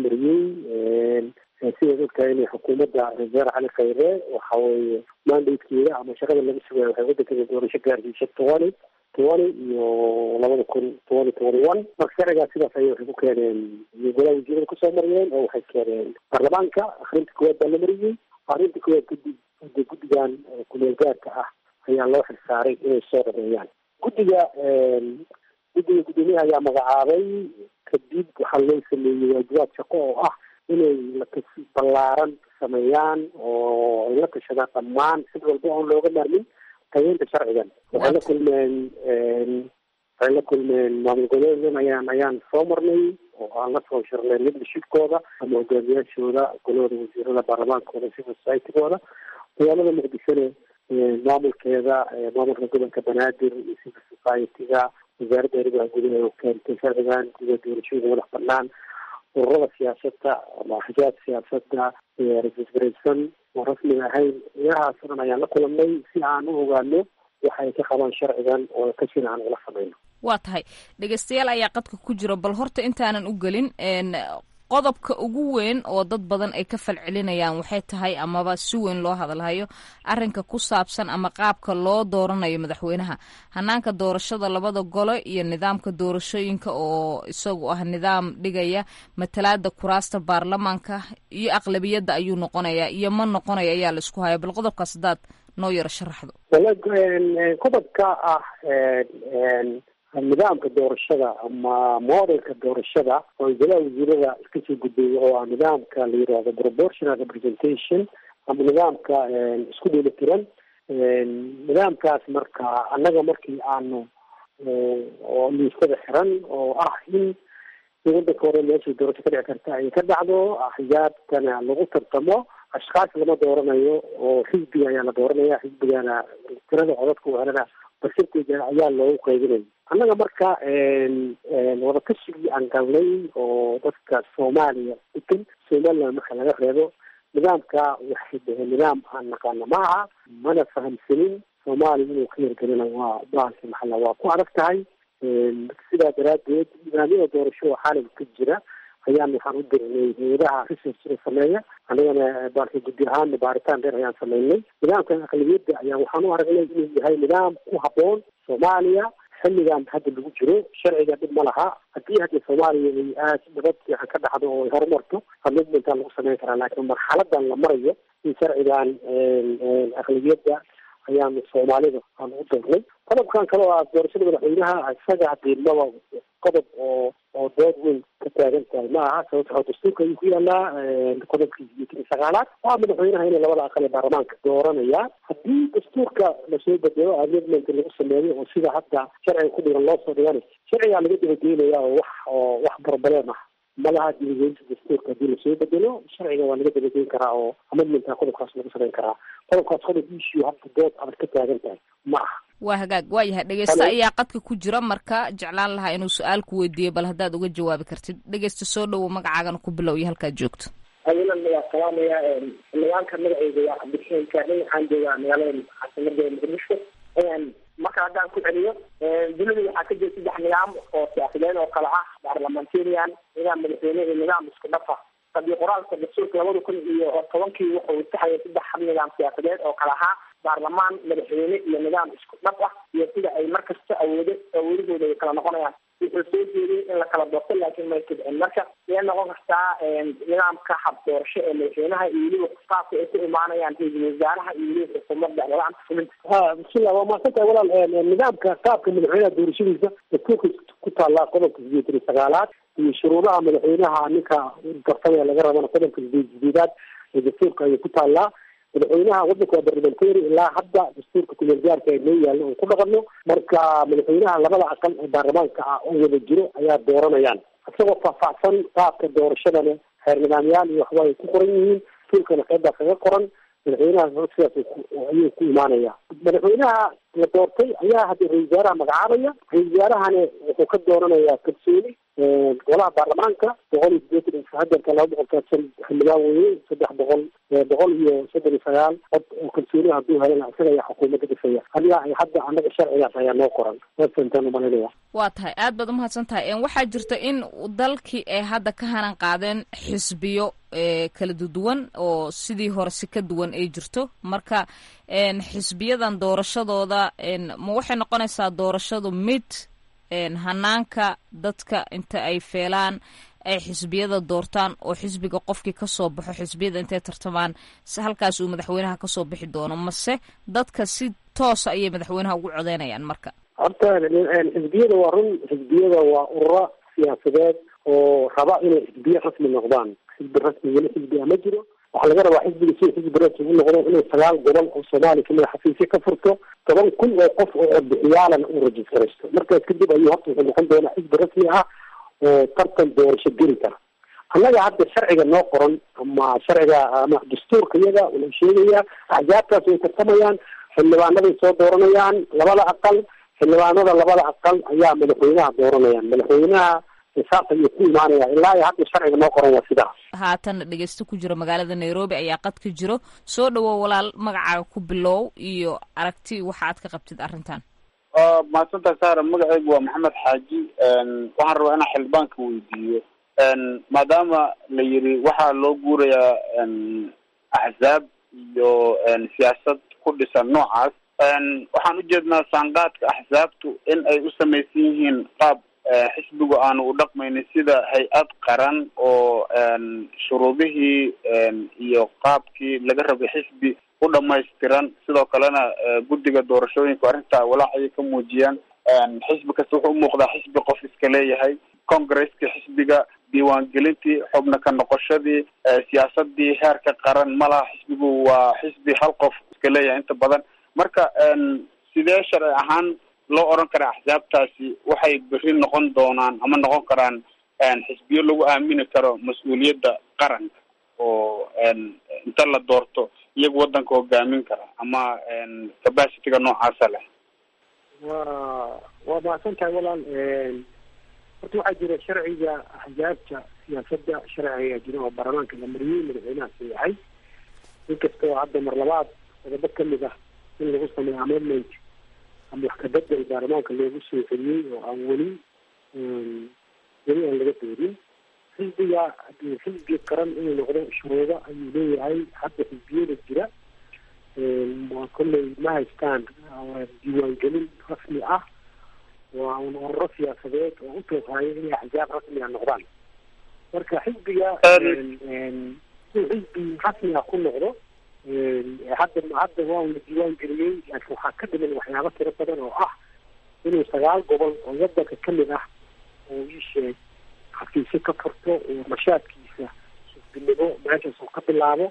mariyey sidaad ogtahay inay xukuumadda wasaare cali khayre waxa weye mandatekeeda ama shaqada laga sugaya waxay waddankeeda doorasho gaarsiisay tobani tobani iyo labada kun tobani tobani one marka sharcigaas sidaas ayay waxay ku keeneen golaha wasiirada kusoo mariyeen oo waxay keeneen baarlamaanka akrinta koowaad baa la mariyey arrinta koowaad guddi guddi guddigan kumeel gaarka ah ayaa loo xilsaaray inay soo dhameeyaan guddiga guddiga guddoomiyaha ayaa magacaabay kadib waxaa loo sameeyey waajibaad shaqo oo ah inay latas ballaaran sameeyaan oo ay la tashadaan dhammaan sid walba oon looga maarmin tageynta sharcigan waxay la kulmeen waxay la kulmeen maamul goboleedan ayaan ayaan soo marnay oo aan la soo shirnay leadershipkooda ama hogaamiyaashooda golahooda wasiirada baarlamaankooda civil societygooda magaalada muqdishona maamulkeeda maamulka gobolka banaadir iyo civil society-ga wasaaradda arrimaha gudaha oo keentay sharcigan guda doorashooyinka madax banaan ururada siyaasadda ama axjaab siyaasadda rasisgaraysan oo rasmiga ahayn ilahaas o dhan ayaan la kulanay si aan u ogaano waxay ka qabaan sharcigan oo ka jira aan ula samayno waa tahay dhegeystayaal ayaa qadka ku jira bal horta intaanan u gelin qodobka ugu weyn oo dad badan ay ka falcelinayaan waxay tahay amaba si weyn loo hadalhayo arrinka ku saabsan ama qaabka loo dooranayo madaxweynaha hanaanka doorashada labada gole iyo nidaamka doorashooyinka oo isagu ah nidaam dhigaya matalaada kuraasta baarlamaanka iyo aqlabiyadda ayuu noqonayaa iyo ma noqonayo ayaa la isku haya bal qodobkaas haddaad noo yaro sharaxdo qodobka ah nidaamka doorashada ama modelka doorashada oo golaha wasiirada iska soo gudbeeyay oo ah nidaamka la yidhaahdo proportional representation ama nidaamka isku dheelitiran nidaamkaas marka annaga markii aanu oo liistada xiran oo ah in wadanka hore meeshay doorasho ka dhici karta ay ka dhacdo axyaabtana lagu tartamo ashkaas lama dooranayo oo xisbiga ayaa la dooranaya xisbigana tirada codadka helana basirteeda ayaa loogu qaybinaya annaga marka wadakashigii aan galnay oo dadka soomaaliya degan somaliland marka laga reebo nidaamka waxay dhaheen nidaam aan naqaano ma aha mana fahamsanin soomaaliya inuu ka yargelina waa bahalka maxalla waa ku adag tahay sidaa daraadeed nidaamyada doorasho oo xaaligka ka jira ayaan waxaan u dirnay hay-adaha researchka sameeya annagana baalka guddi ahaan baaritaan dheer ayaan sameynay nidaamkan aqlabiyadda ayaa waxaan u aragnay inuu yahay nidaam ku habboon soomaaliya xilligan hadda lagu jiro sharciga dhib ma laha haddii hadda soomaaliya ay aad nabad fiican ka dhacdo oo ay horumarto amidmentaa lagu sameyn karaa laakiin marxaladan la marayo in sharcigan aqlabiyadda ayaanu soomaalida aan u dirnay qodobkan kale oo ah doorashada madaxweynaha isaga hadiimaba qodob oo oo dood weyn ka taagan tahay ma aha sababto dastuurka ayuu ku yaalaa qodobkii sagaalaad waa madaxweynaha inay labada aqal ee baarlamaanka dooranaya haddii dastuurka lasoo bedelo amendment lagu sameeyo oo sida hadda sharciga ku dhigan loo soo dhigana sharcigaa laga dabageynaya oo wax oo wax barbareem ah malaha dibageynta dastuurka haddii lasoo bedelo sharciga waa laga dabageyn karaa oo amendmentka qodobkaas lagu samayn karaa qodobkaas qodob issue hadda dood adag ka taagan tahay ma aha waa hagaag waa yahay dhegeysta ayaa qadka ku jira marka jeclaan lahaa inuu su-aal ku weydiiyo bal haddaad uga jawaabi kartid dhegeysta soo dhowo magacaagana ku bilow iyo halkaad joogto awilan waa salaamaya nidaamka magaceyga waa cabdixeen kaarney waxaan joogaa magaalada caasimada muqdisho marka haddaan ku celiyo dunida waxaa ka jira saddex nidaam oo siyaasadeed oo kale ah parliamentarian nidaam madaxweyne iyo nidaam isku dhafa qadiyo qoraalka dastuurka labada kun iyo tobankii wuxuu taxaya saddex hab nidaam siyaasadeed oo kale ahaa baarlamaan madaxweyne iyo nidaam isku dhaf ah iyo sida ay markasta awoodo awoodahooda ay kala noqonayaan wuxuu soo jeediyey in la kala doorto laakiin may kidcin marka way noqon kartaa nidaamka hab doorasho ee madaxweynaha iyo weliba qaabka ay ku imaanayaan ra-iisul wasaaraha iyo weliba xukuumadda nidaamka fulinta ha bismillah waa mahadsantahay walaal nidaamka qaabka madaxweynaha doorashadiisa dastuurka ku taallaa qodobka sideetan iyo sagaalaad iyo shuruudaha madaxweynaha ninka garsamaya laga rabana qodobka sideed sideedaad ee dastuurka ayay ku taallaa madaxweynaha wadanka waa barlamentary ilaa hadda dastuurka kumeel gaarka noo yaallo oo ku dhaqano marka madaxweynaha labada aqal ee baarlamaanka ah oo wada jiro ayaa dooranayaan isagoo faahfaahsan qaabka doorashadana xeer nidaamyaal iyo waxba ay ku qoran yihiin dastuurkana qeybbaa kaga qoran madaxweynaha sidaas ayuu ku imaanaya madaxweynaha la doortay ayaa hadda ra-isul wasaaraha magacaabaya ra-isul wasaarahana wuxuu ka dooranayaa kalsooni golaha baarlamaanka boqol iyo sideetan hadeerka laba boqol kaadsan xildhibaan weye saddex boqol boqol iyo soddon iyo sagaal cod oo kalsooni hadduu helana isaga ayaa xukuumadda dhisaya adiga ay hadda anaga sharcigaas ayaa noo qoran wasantaan umalaynaya waa tahay aad baad umahadsan tahay waxaa jirta in dalkii ay hadda ka hanan qaadeen xisbiyo kala duwan oo sidii hore si ka duwan ay jirto marka xisbiyadan doorashadooda ma waxay noqonaysaa doorashadu mid hanaanka dadka inta ay feelaan ay xisbiyada doortaan oo xisbiga qofkii kasoo baxo xisbiyada intay tartamaan halkaas uu madaxweynaha kasoo bixi doono mase dadka si toosa ayay madaxweynaha ugu codeynayaan marka horta xisbiyada waa run xisbiyada waa ururo siyaasadeed oo raba inay xisbiye rasmi noqdaan xisbi rasmi weli xisbi a ma jiro waxaa laga rabaa xisbiga si xisbi rasmi u noqdo inay sagaal gobol oo soomaaliya kamida xafiisyo ka furto toban kun oo qof oo codbixiyaalana uu rajistaraysto markaas kadib ayuu horta wuxuu noqon doonaa xisbi rasmi ah oo tartan doorasho geli kara annaga hadda sharciga noo qoran ama sharciga ama dastuurka iyaga wuxuu sheegayaa axjaabtaas way tartamayaan xildhibaanaday soo dooranayaan labada aqal xildhibaanada labada aqal ayaa madaxweynaha dooranayaan madaxweynaha saas ayuu ku imaanaya ilaa iyo hadda sharciga noo qoran waa sidaas haatan dhegeysto ku jiro magaalada nairobi ayaa qad ka jiro soo dhawow walaal magacaaga ku bilow iyo aragti waxa aad ka qabtid arrintan mahadsantahay saara magacaygu waa maxamed xaaji waxaan rabaa inaan xildhibaanka weydiiyo maadaama la yiri waxaa loo guurayaa axzaab iyo siyaasad ku dhisan noocaas waxaan ujeednaa saanqaadka axsaabtu in ay u samaysan yihiin qaab xisbigu aanu u dhaqmaynin sida hay-ad qaran oo shuruudihii iyo qaabkii laga rabay xisbi u dhamaystiran sidoo kalena guddiga doorashooyinka arrintaa walaac ayay ka muujiyaan xisbi kasta wuxuu umuuqdaa xisbi qof iska leeyahay congresskii xisbiga diiwaangelintii xubna ka noqoshadii siyaasadii heerka qaran ma laha xisbigu waa xisbi hal qof iska leeyahay inta badan marka sidee sharci ahaan loo oran karaa axsaabtaasi waxay berri noqon doonaan ama noqon karaan xisbiyo lagu aamini karo mas-uuliyadda qaranka oo inta la doorto iyagu waddanka hogaamin kara ama capacityga noocaasa leh wa waa mahadsan tahay walaal horta waxaa jira sharciga axsaabta siyaasadda sharci ayaa jira oo baarlamaanka la mariyey madaxweynaha sayaxay inkastoo hadda mar labaad qodobo kamid ah in lagu sameeyo amendment ama wax kabedel baarlamaanka loogu soo celiyey oo aan weli weli aan laga doorin xisbiga hadii xisbi qaran inuu noqdo shuruudo ayuu leeyahay hadda xisbiyada jira kolley ma haystaan diiwaangelin rasmi ah waa un ururo siyaasadeed oo u tooqaayo inay axsaab rasmi a noqdaan marka xisbiga inuu xisbi rasmi ah ku noqdo hadda hadda waa la diiwaan geliyey laakiin waxaa ka dhiman waxyaabo tiro badan oo ah inuu sagaal gobol oo wadanka kamid ah oo ii sheeg xafiisyo ka furto oo nashaadkiisa xisbinimo meeshaas uu ka bilaabo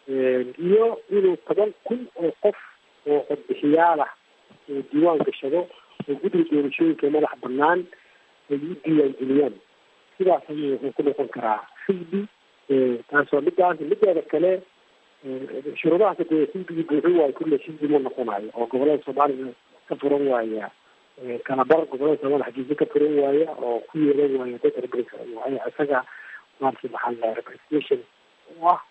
iyo inuu toban kun oo qof oo codbixiyaal ah oo diiwaan gashado oo guddiga doorashooyinka madax banaan ay u diiwaangeliyaan sidaas ayuu wuxuu ku noqon karaa xisbi taasoo midaas mideeda kale shuruudahaas dee xisbigii buuxin waayo kulle xisbi ma noqonayo oo gobolada soomaalida ka furan waaya kalabar gobolada soomaalia xagiisa ka furan waaya oo ku yeelan waaya dad isaga maarata maxaa la representation u ah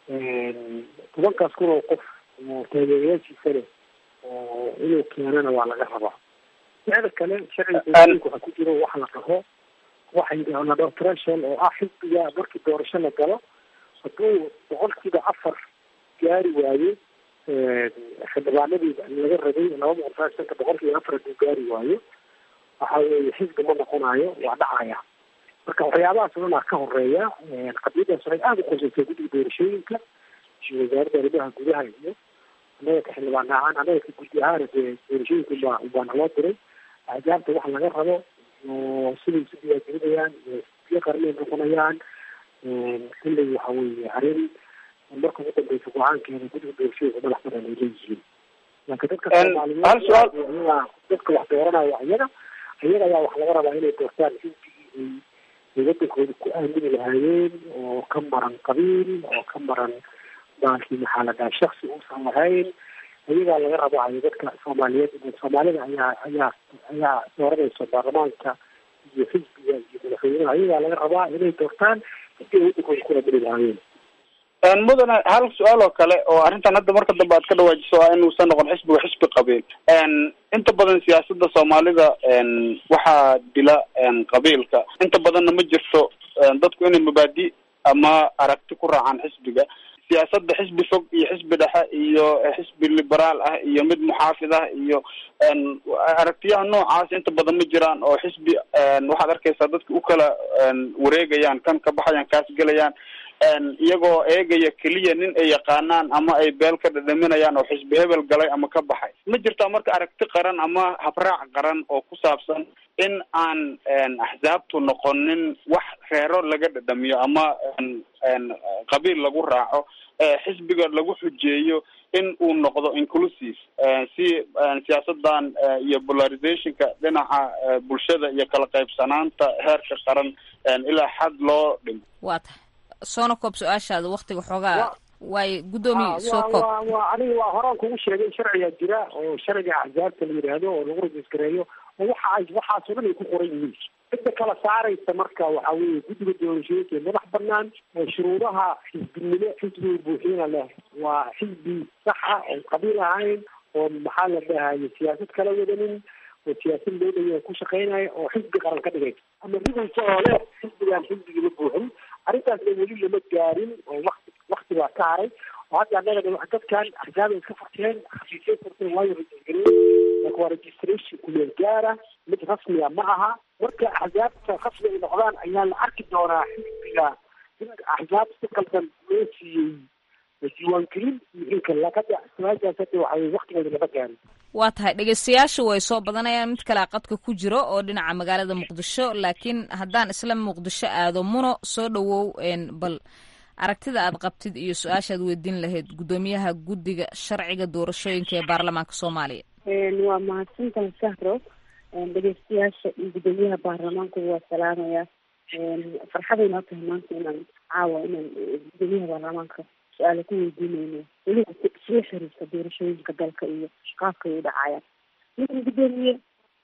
tobankaas kun oo qof oo taageerayaashiisa leh oo inuu keenana waa laga rabaa micda kale sharciga doorashooyinka waxaa ku jiro waxa la dhaho waxa la dhaho threshold oo ah xisbiga markii doorasho la galo hadduu boqolkiiba afar gaari waayo xildhibaanadii laga rabay laba boqol sagaal shanta boqolkiiba afar hadduu gaari waayo waxa weeye xisbi ma noqonayo waa dhacaya marka waxyaabahaas o dhan aa ka horeeya qadiyadaas waxay aada u qorsaysaa guddiga doorashooyinka wasaaradda arrimaha gudaha iyo annaga ka xildhibaan ahaan annaga ka guddi ahaan dee doorashooyinka ubaa ubaa naloo diray axjaabta waxa laga rabo oo siday isu diyaargelinayaan biyo qarnay noqonayaan kulley waxa weeye arrin marka ugu dambeysa go-aankeeda guddiga doorashooyinka madax badan ay leeyihiin laakiin dadka soomaaliyeed dadka wax dooranaya iyaga iyaga ayaa wax laga rabaa inay doortaan xisbigii ay ay wadankooda ku aamini lahaayeen oo ka maran qabiil oo ka maran baalkii maxaa la dhaha shaksi uusan lahayn iyagaa laga rabaayo dadka soomaaliyeed soomaalida ayaa ayaa ayaa dooranayso baarlamaanka iyo xisbiga iyo madaxweynaha iyagaa laga rabaa inay doortaan sidii ay wadankooda ku aamini lahaayeen mudane hal su-aal oo kale oo arrintan hadda marka dambe aad ka dhawaajiso ah inuusan noqon xisbiga xisbi qabiil inta badan siyaasada soomaalida waxaa dila qabiilka inta badanna ma jirto dadku inay mabaadi ama aragti ku raacaan xisbiga siyaasada xisbi fog iyo xisbi dhexe iyo xisbi liberaal ah iyo mid muxaafid ah iyo aragtiyaha noocaas inta badan ma jiraan oo xisbi waxaad arkaysaa dadka u kala wareegayaan kan ka baxayaan kaas gelayaan iyagoo eegaya keliya nin ay yaqaanaan ama ay beel ka dhadhaminayaan oo xisbi hebel galay ama ka baxay ma jirtaa marka aragti qaran ama habraac qaran oo ku saabsan in aan axsaabtu noqonin wax reero laga dhadhamiyo ama qabiil lagu raaco xisbiga lagu xujeeyo in uu noqdo inclusive si siyaasadan iyo polarizationka dhinaca bulshada iyo kala qaybsanaanta heerka qaran ilaa xad loo dhimo waa tahay soona koob su-aashaada waktiga xoogaa waayo guddoomiye soo koob waa aniga waa horaan kugu sheegay sharcigaa jira oo sharciga axsaabta la yidhaahdo oo lagu rajisgareeyo oo waxa ay waxaasoo dhan ay ku qoran yihiin cidda kala saaraysa marka waxa weeye guddiga doorashooyinka ee madax banaan oo shuruudaha xisbinimo xisbiga buuxiyana leh waa xisbi saxa oo qabiil ahayn oo maxaa la dhahaye siyaasad kala wadanin oo siyaasad loo dhaya ku shaqeynaya oo xisbi qaran ka dhigay ama rigaysa oo leh xisbigan xisbigii ma buuxin arrintaasna weli lama gaarin oo wakti wakti baa ka haray oo hadda annaga dadkan axsaabay iska furteen xafiisyay furteen waayo rajisgareeyey marka waa registration kumeel gaara mid rasmiga ma aha marka axsaabta rasmi ay noqdaan ayaa la arki doonaa xisbiga in axsaab si qaldan loo siiyey diiwaangelin iyo in kale lakada su-aashaas hadda waxay waktigeeda lama gaarin waa tahay dhegeystayaasha way soo badanayaan mid kalea qadka ku jiro oo dhinaca magaalada muqdisho laakiin haddaan isla muqdisho aado muno soo dhawow bal aragtida aad qabtid iyo su-aashaad weydiin lahayd guddoomiyaha guddiga sharciga doorashooyinka ee baarlamaanka soomaaliya waa mahadsantahay sahro dhegeystayaasha iyo guddoomiyaha baarlamaanku waa salaamaya farxaday noo tahay maanta inaan caawa inaan guddoomiyaha baarlamaanka su-aala ku weydiinayno weliba isla xiriirta doorashooyinka dalka iyo qaabka ay u dhacayaan ninkan guddoomiye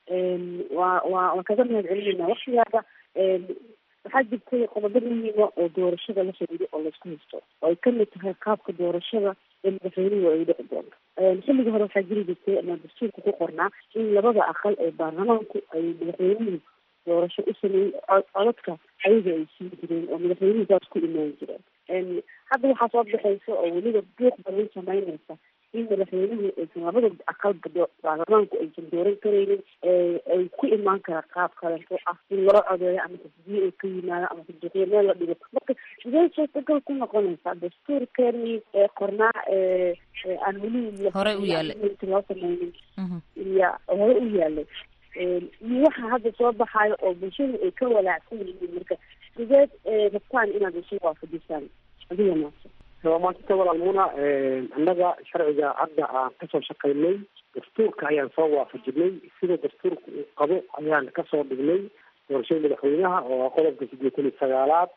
waa waa waan kaga mahad celinayna waktigaaba waxaa jirtay qodobo muhiima oo doorashada la xiriiro oo laisku haysto oo ay kamid tahay qaabka doorashada ee madaxweynuhu ay dhici doonto xilligii hore waxaa jiri jirtay ama dastuurka ku qornaa in labada aqal ee baarlamaanku ay madaxweynuhu doorasho u sameeyey codadka ayaga ay siin jireen oo madaxweynuhu saas ku imaan jireen hadda waxaa soo baxaysa oo weliba buuq badan sameynaysa in madaxweynuhu aysan labada aqalba baarlamaanku aysan dooran karaynin ay ku imaan kara qaab kaleeto ah in loo codeeyo ama tasbiye ay ka yimaado ama tasbiiqyo meel la dhigo marka sidee suurtagal ku noqonaysaa dastuurkeeni ee qornaa aan weli hore u yaalay loo sameynin iyo hore u yaalay iyo waxa hadda soo baxayo oo bulshadu ay ka walaacsan yihiin marka sideed rabtaan inaad isu waafajisaan adiga maase waa maasanta walaalmuna annaga sharciga hadda aan kasoo shaqaynay dastuurka ayaan soo waafajinay sida dastuurka uu qabo ayaan kasoo dhignay doorashada madaxweynaha oo ah qodobka sideetan iyo sagaalaad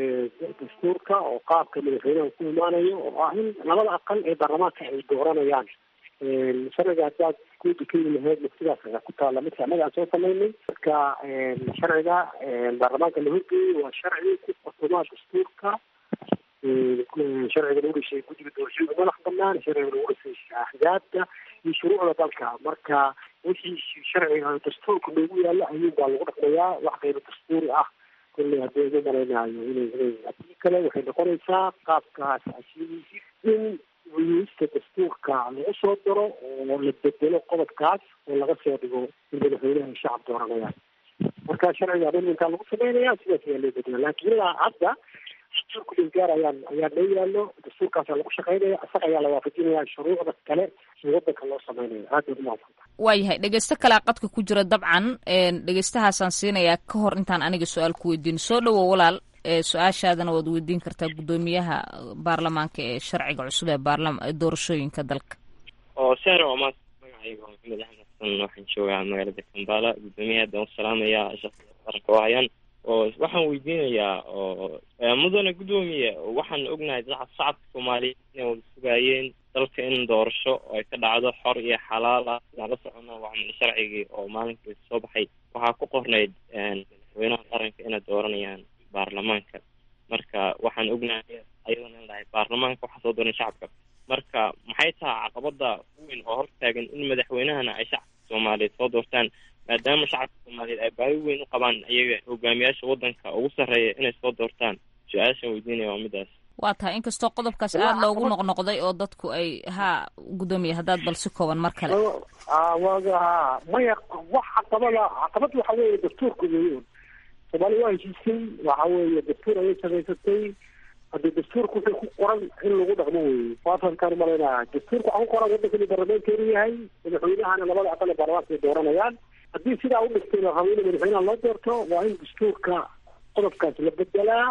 dastuurka oo qaabka madaxweynaha ku imaanayo oo ah in labada aqal ee baarlamaanka ay dooranayaan sharciga haddaad guudi ka yimi lahayd sidaas ayaa ku taala midka annaga aan soo samaynay marka sharciga baarlamaanka la horgeeyey waa sharci ku qotomaa dastuurka sharciga lagu dhashay guddiga doorashooyinka madax banaan sharciga lagu dhasay axzaabta iyo shuruucda dalka marka wixii sharciga dastuurka loogu yaalo ayuun baa lagu dhaqmayaa wax kayro dastuuri ah kolley haddii ugu malaynayo inay inay haddii kale waxay noqonaysaa qaabkaas ashidiisi in wiyista dastuurka lagu soo daro oo la bedelo qodobkaas oo laga soo dhigo in madaxweynaha shacab dooranayaan marka sharciga amendmenkaa lagu sameynaya sidaas ayaa loo bedela laakiin ilaa hadda dastuurka dhilgaar ayaan ayaa loo yaalo dastuurkaasaa lagu shaqaynaya isaga ayaa la waafajinaya shuruucda kale ee wadanka loo sameynaya aad baad umahadsan waayahay dhegeysto kalea qadka ku jira dabcan dhegeystahaasaan siinayaa ka hor intaan aniga su-aal ku weydiin soo dhowo walaal su-aashaadana waad weydiin kartaa guddoomiyaha baarlamaanka ee sharciga cusub ee baarlama doorashooyinka dalka oo sahra waa maanta magacayga waa maxamed axmed xasan waxaan joogaa magaalada kambala guddoomiyaha haddaan u salaamayaa shaqada qaranka oo hayaan oo waxaan weydiinayaa oo mudane guddoomiye waxaan ognahay dad shacabka soomaaliyeed inay wada sugaayeen dalka in doorasho oo ay ka dhacdo xor iyo xalaal ah sidaan la socono waa camal sharcigii oo maalinkai soo baxay waxaa ku qornayd madaxweynaha qaranka inay dooranayaan baarlamaanka marka waxaan ognahay ayadoona in lahay baarlamaanka waxaa soo dooran shacabka marka maxay tahay caqabada weyn oo hortaagan in madaxweynahana ay shacabka soomaaliyeed soo doortaan maadaama shacabka soomaaliyeed ay baahi weyn u qabaan iyaga hogaamiyaasha wadanka ugu sarreeya inay soo doortaan su-aashan weydiinaya waa midaas waa tahay inkastoo qodobkaas aada loogu noqnoqday oo dadku ay ha guddoomiye haddaad bal si kooban mar kale waga ha maya wax caqabada caqabad waxa weeye dastuurka weeyo soomaaliya waa heshiisay waxa weeye dastuur ayay samaysatay haddii dastuurka wuxuu ku qoran in lagu dhaqmo weeye waatankaan umalaynaya dastuurka waxaa ku qoran waddankani baarlamaankeenu yahay madaxweynahana labada aqal ee baarlamaanka ay dooranayaan haddii sidaa u dhigtay la rabo in madaxweynaha loo doorto waa in dastuurka qodobkaas la bedelaa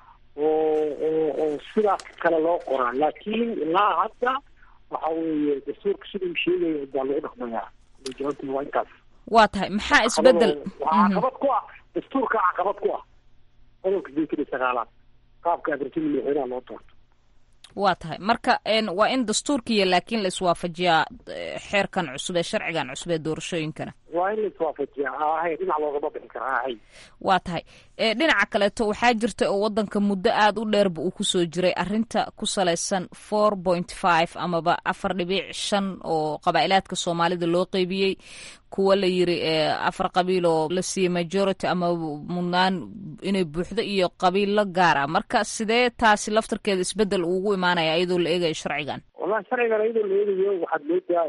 oo oo oo sidaas kale loo qoraa laakiin ilaa hadda waxa weeye dastuurka sida uu sheegaya baa lagu dhaqmayaa jawaabtuna waa intaas waa tahay maxaa isbedel waxaa caqabad ku ah dastuurka caqabad ku ah qodobka sideetan iyo sagaalaad qaabka adartida madaxweynaha loo doorto waa tahay marka waa in dastuurkiiyo laakiin la iswaafajiyaa xeerkan cusub ee sharcigan cusub ee doorashooyinkana waa in la iswaafajiyaa ahay dhinac loogama bixi karaa ahay waa tahay dhinaca kaleeto waxaa jirta oo wadanka muddo aada u dheerba uu kusoo jiray arinta ku salaysan four point five amaba afar dhibic shan oo qabaa'ilaadka soomaalida loo qeybiyey kuwa la yiri afar qabiil oo la siiyey majority ama mudnaan inay buuxdo iyo qabiilo gaar ah marka sidee taasi laftarkeeda isbedel ugu imaanaya iyadoo la eegayo sharcigan wallahi sharcigan iyadoo la eegayo waxaad moodaa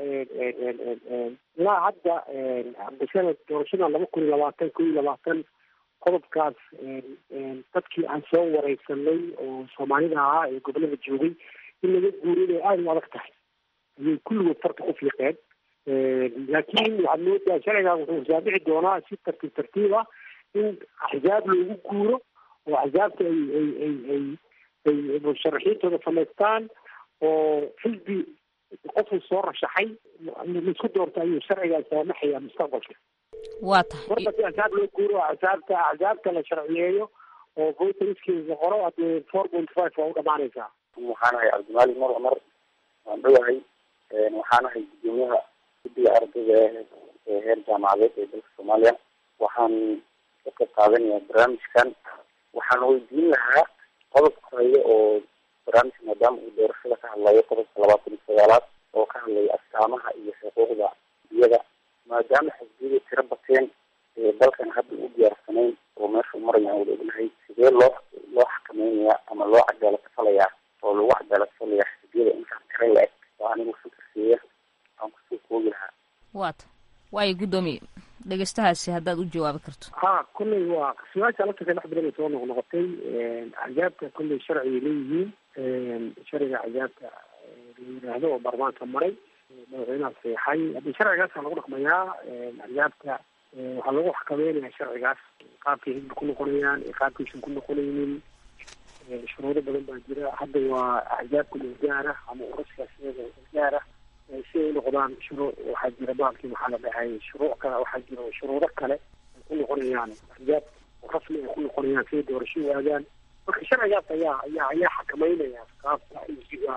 ilaa hadda bisada doorashada laba kun iyo labaatan kun iyo labaatan qodobkaas dadkii aan soo wareysanay oo soomaalida ahaa ee gobolada joogay in laga guuriyo inay aada u adag tahay ayay kulligood farta ku fiiqeen laakiin waxaad moodaa sharcigan wuxuu saabici doonaa si tartiib tartiib ah in axzaab loogu guuro oo axzaabta ay ay ay ay ay musharaxiintooda samaystaan oo xisbi qofuu soo rashaxay laisku doorto ayuu sharcigan saamaxaya mustaqbalka waa tahay marka si axsaab loo guuro axsaabta axsaabta la sharciyeeyo oo voteriskiisa qoro haddee four point five waa u dhamaanaysaa waxaan ahay cabdimaalik mar cumar waan dhowahay waxaan ahay gudoomiyaha guddiga ardayda ee heer jaamacadeed ee dalka soomaaliya waxaan ka qayb qaadanayaa barnaamijkan waxaan weydiin lahaa qodobka hore oo barnaamijka maadaama uu doorashada ka hadlayo qodobka labaatan iyo sagaalaad oo ka hadlaya astaamaha iyo xuquuqda iyada maadaama xisbiyada tiro bateen ee dalkan hadda u diyaarsanayn oo meesha marayaan wada ognahay sidee loo loo xakameynaya ama loo cadaalad falayaa oo lagu cadaalad falaya xisbiyada intaan tiro la-eg oo anigu fikirkeeya aan kusoo koogi lahaa waata waayo guddoomiye dhegeystahaasi haddaad u jawaabi karto ha kolley waa su-aasha laftarka dhex badan ay soo noqnoqotay axzaabta kolley sharcigay leeyihiin sharciga axzaabta la yidhaahdo oo baarlamaanka maray madaxweynaha seexay haddii sharcigaasa lagu dhaqmayaa axzaabta waxaa lagu xakameynaya sharcigaas qaabkay hidba ku noqonayaan iyo qaabkaysan ku noqonaynin shuruudo badan baa jira hadda waa axzaabka gaara ama uraskaasiyada gaara si ay noqdaan shuruu waxaa jira baalkii maxaa la dhahay shuruuc kale waxaa jira shuruudo kale ay ku noqonayaan axzaab rasmi ay ku noqonayaan siday doorasho u aadaan marka sharcigaas ayaa ayaa ayaa xakameynaya qaabka xisbiga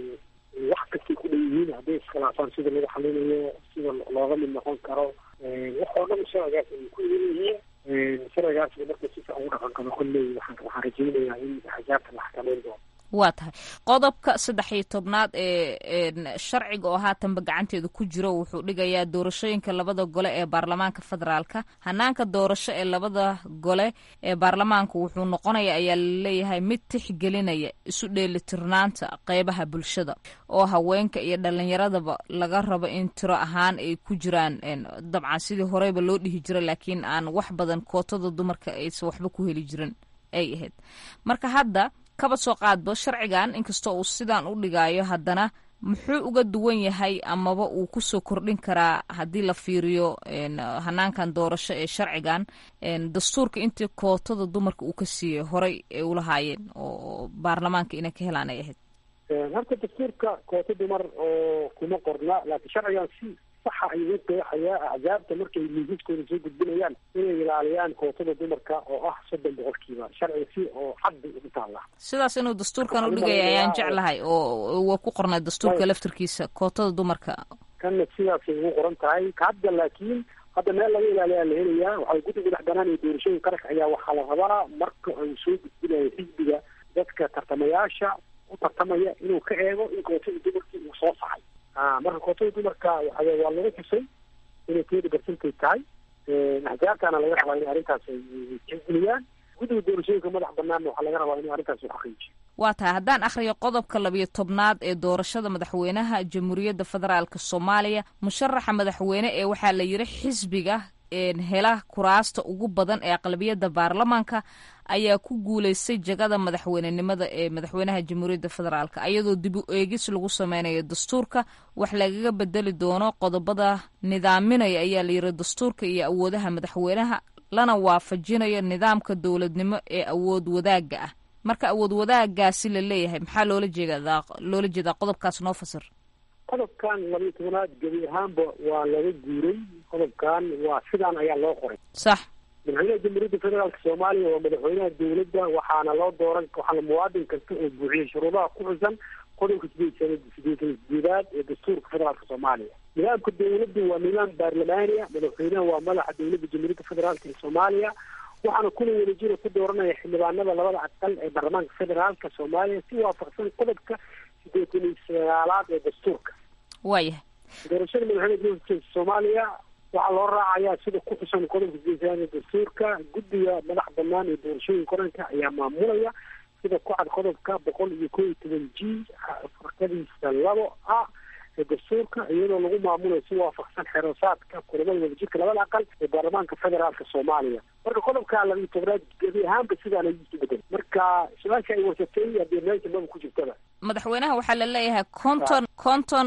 wax kastay ku dhan yihiin hadday iskhilaafaan sida lagu xalinayo sida looga mid noqon karo wax oo dhan sharcigaas ay ku idan yihiin sharcigaas marka si fiican ugu dhaqan qabo kolley waxaan waxaan rajaynayaa in axzaabta la xakameyn doono waa tahay qodobka saddex iyo tobnaad ee sharciga oo haatanba gacanteeda ku jiro wuxuu dhigayaa doorashooyinka labada gole ee baarlamaanka federaalka hanaanka doorasho ee labada gole ee baarlamaanka wuxuu noqonaya ayaa laleeyahay mid tixgelinaya isu dheelitirnaanta qeybaha bulshada oo haweenka iyo dhalinyaradaba laga rabo in tiro ahaan ay ku jiraan dabcan sidii horeyba loo dhihi jira laakiin aan wax badan kootada dumarka aysan waxba ku heli jirin ay ahayd marka hadda kaba soo qaadbo sharcigan inkastoo uu sidaan u dhigaayo haddana muxuu uga duwan yahay amaba uu kusoo kordhin karaa haddii la fiiriyo hanaankan doorasho ee sharcigan dastuurka intii kootada dumarka uu ka siiyey horey ay ulahaayeen oo baarlamaanka inay ka helaan ay ahayd horta dastuurka koota dumar oo kuma qorna laakiin sharcigan si saxa ayuu u qeexayaa axzaabta markay miisaskooda soo gudbinayaan inay ilaaliyaan kootada dumarka oo ah soddon boqolkiiba sharciga si oo xad bay ugu taallaa sidaas inuu dastuurkan u dhigaya ayaan jeclahay oo waa ku qornay dastuurka laftirkiisa kootada dumarka kanna sidaasay ugu qoran tahay hadda laakiin hadda meel laga ilaaliyaa la helayaa waxaa guddiga dhex banaan iyo doorashooyin qaranka ayaa waxaa la rabaa marka uu soo gudbinayo xisbiga dadka tartamayaasha u tartamaya inuu ka eego in kootada dumarkii uu soo saxay marka kootada dumarka waa lagu xusay inay tiyada barsantay tahay axjaabtana laga rabaa in arrintaas ay tixgeliyaan guddiga doorashooyinka madax banaanna waxaa laga rabaa in arrintaas uu xaqiijiyo waa tahay haddaan akhriyo qodobka labiyo tobnaad ee doorashada madaxweynaha jamhuuriyadda federaalk soomaaliya musharaxa madaxweyne ee waxaa la yidhi xisbiga hela kuraasta ugu badan ee aqlabiyadda baarlamaanka ayaa ku guuleystay jagada madaxweynenimada ee madaxweynaha jamhuuriyadda federaalk ayadoo dib u eegis lagu sameynayo dastuurka wax lagaga bedeli doono qodobada nidaaminaya ayaa la yidhi dastuurka iyo awoodaha madaxweynaha lana waafajinayo nidaamka dowladnimo ee awood wadaagga ah marka awood wadaagaasi la leeyahay maxaa loola jeedaa loola jeedaa qodobkaas noo fasir qodobkan labiyo tobanaad gebi ahaanba waa laga guuray qodobkan waa sidaan ayaa loo qoray sax madaxweynaha jamhuuriyadda federaalk soomaaliya waa madaxweynaha dowladda waxaana loo dooran waxaana muwaadin kasta oo buuxiyay shuruudaha ku xusan qodobka sideed sideetan sideedaad ee dastuurka federaalka soomaaliya nidaamka dowladda waa nidaam baarlamaaniya madaxweynaha waa madaxa dowladda jamhuuriyadda federaalk ee soomaaliya waxaana kuna wadajira ku dooranaya xildhibaanada labada aqal ee baarlamaanka federaalka soomaaliya si waafaqsan qodobka sideetan iyo sagaalaad ee dastuurka waayahay doorashada madaxweynaha jamhuuriyadda soomaaliya waxaa loo raacayaa sida ku xusan qodobka sideetan dastuurka guddiga madax banaan ee doorashooyinka qaranka ayaa maamulaya sida ku cad qodobka boqol iyo koo iyo toban g farkadiisa labo a ee dastuurka iyadoo lagu maamulayo si waafaqsan xerosaadka kulamada wadajirka labada aqal ee baarlamaanka federaalka soomaaliya marka qodobka labiyo tobnaad gebi ahaanba sidaan ayuu isu bedel marka su-aasha ay warsatay hadee meesha maba ku jirtaba madaxweynaha waxaa la leeyahay conton conton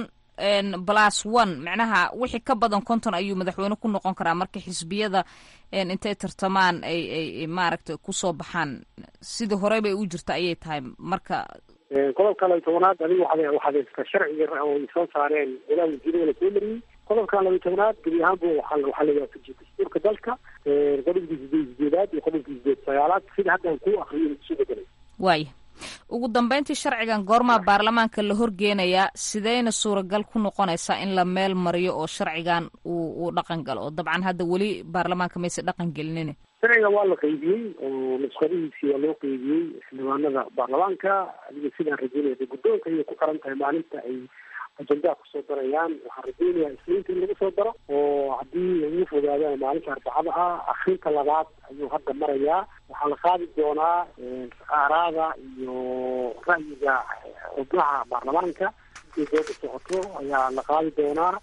plus one macnaha wixii ka badan konton ayuu madaxweyne ku noqon karaa marka xisbiyada intay tartamaan ay ay maaragtay kusoo baxaan sidii horey bay u jirta ayay tahay marka qodobka labiyo tobanaad adiga waxaad waxaad haystaa sharciga oo ay soo saareen ilaa wasiirada la soo mariyey qodobka labiyo tobanaad gebi ahaanba waxaa waxaa la waafajiyay dastuurka dalka qodobkii sideed sideedaad iyo qodobkii sideed sagaalaad sida haddaan ku akriyo isu bedelay waaya ugu dambeyntii sharcigan goormaa baarlamaanka la horgeenayaa sideyna suuragal ku noqonaysaa in la meel mariyo oo sharcigan uu uu dhaqan galo oo dabcan hadda weli baarlamaanka mayse dhaqan gelinin sharciga waa la qeybiyey oo nusqadihiisii waa loo qeybiyey xildhibaanada baarlamaanka adiga sidaan rajeynaya guddoonka ayay ku xiran tahay maalinta ay ajendaa kusoo darayaan waxaan rajeynayaa isniinta in lagu soo daro oo haddii ugu fogaadaan maalinta arbacada ah akrinta labaad ayuu hadda marayaa waxaa la qaadi doonaa aaraada iyo ra'yiga xubnaha baarlamaanka intii dooda socoto ayaa la qaadi doonaa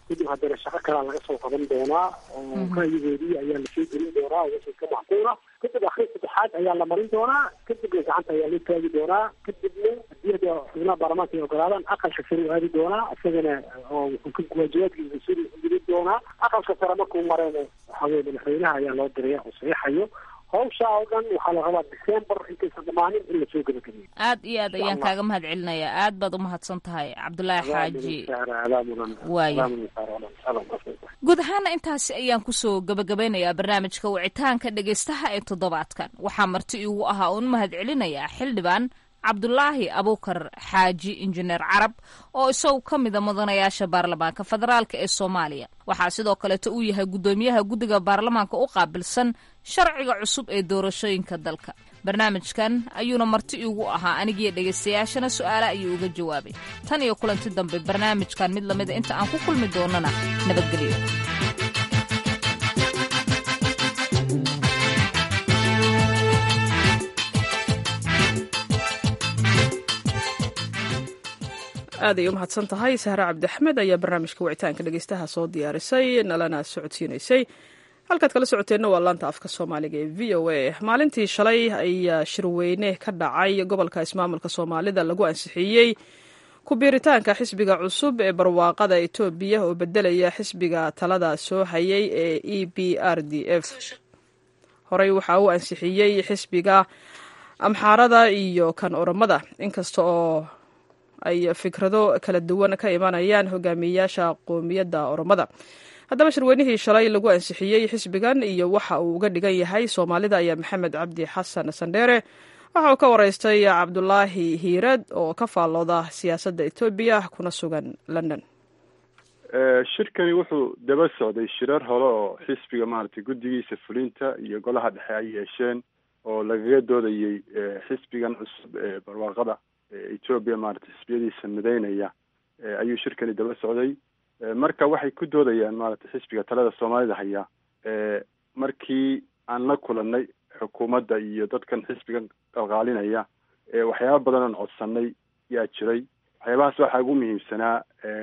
kadib haddana shaqo kalaa laga soo qaban doonaa oo ra'yigoodii ayaa lasoo gelin doonaa wixii ka macquula kadib akhri saddexaad ayaa la marin doonaa kadibna gacanta ayaa loo taagi doonaa kadibna haddii hada xubnaha baarlamaanka ay ogolaadaan aqalka sare u aadi doonaa isagana oo wuxuu ka waajibaadkiisa suri gelin doonaa aqalka sare markuu marayna waxaa weye madaxweynaha ayaa loo diraya oo saxiixayo hawsha oo dhan waxaa la rabaa december intaysan dhamaanin in lasoo gebagabeeyo aad iyo aad ayaan kaaga mahad celinayaa aad baad umahadsan tahay cabdulaahi xaaji waaya guud ahaana intaasi ayaan kusoo gabagabeynayaa barnaamijka wicitaanka dhegaystaha ee toddobaadkan waxaa marti iigu ahaa uun mahad celinayaa xildhibaan cabdulaahi abuukar xaaji injineer carab oo isagu ka mida mudanayaasha baarlamaanka federaalk ee soomaaliya waxaa sidoo kaleeto uu yahay guddoomiyaha guddiga baarlamaanka u qaabilsan sharciga cusub ee doorashooyinka dalka barnaamijkan ayuuna marti iigu ahaa anigiyo dhegaystayaashana su-aale ayuu uga jawaabay tan iyo kulanti dambe barnaamijkan mid lamida inta aan ku kulmi doonana nabadgelyo aad ay u mahadsan tahay sahre cabdiaxmed ayaa barnaamijka wicitaanka dhegeystaha soo diyaarisay nalana socodsiinaysay halkaad kala socoteenna waa laanta afka soomaaliga ee v o a maalintii shalay ayaa shirweyne ka dhacay gobolka ismaamulka soomaalida lagu ansixiyey ku-biiritaanka xisbiga cusub ee barwaaqada etoobiya oo bedelaya xisbiga talada soo hayay ee e b r d f horey waxaa uu ansixiyey xisbiga amxaarada iyo kan oromada inkasta oo ay fikrado kala duwan ka imanayaan hogaamiyeyaasha qoomiyadda oromada haddaba shirweynihii shalay lagu ansixiyey xisbigan iyo waxa uu uga dhigan yahay soomaalida ayaa maxamed cabdi xasan sandheere waxa uu ka waraystay cabdulaahi hiirad oo ka faallooda siyaasadda etoobiya kuna sugan london shirkani wuxuu daba socday shirar hore oo xisbiga maaragtay guddigiisa fulinta iyo golaha dhexe ay yeesheen oo lagaga doodayey xisbigan cusub ee barwaaqada etoobiya maaragtay xisbiyadiisa mideynaya ayuu shirkani daba socday marka waxay ku doodayaan maaragtay xisbiga talada soomaalida haya markii aan la kulanay xukuumadda iyo dadkan xisbigan qalqaalinaya waxyaaba badan oon codsanay yaa jiray waxyaabahaas waxaa ugu muhiimsanaa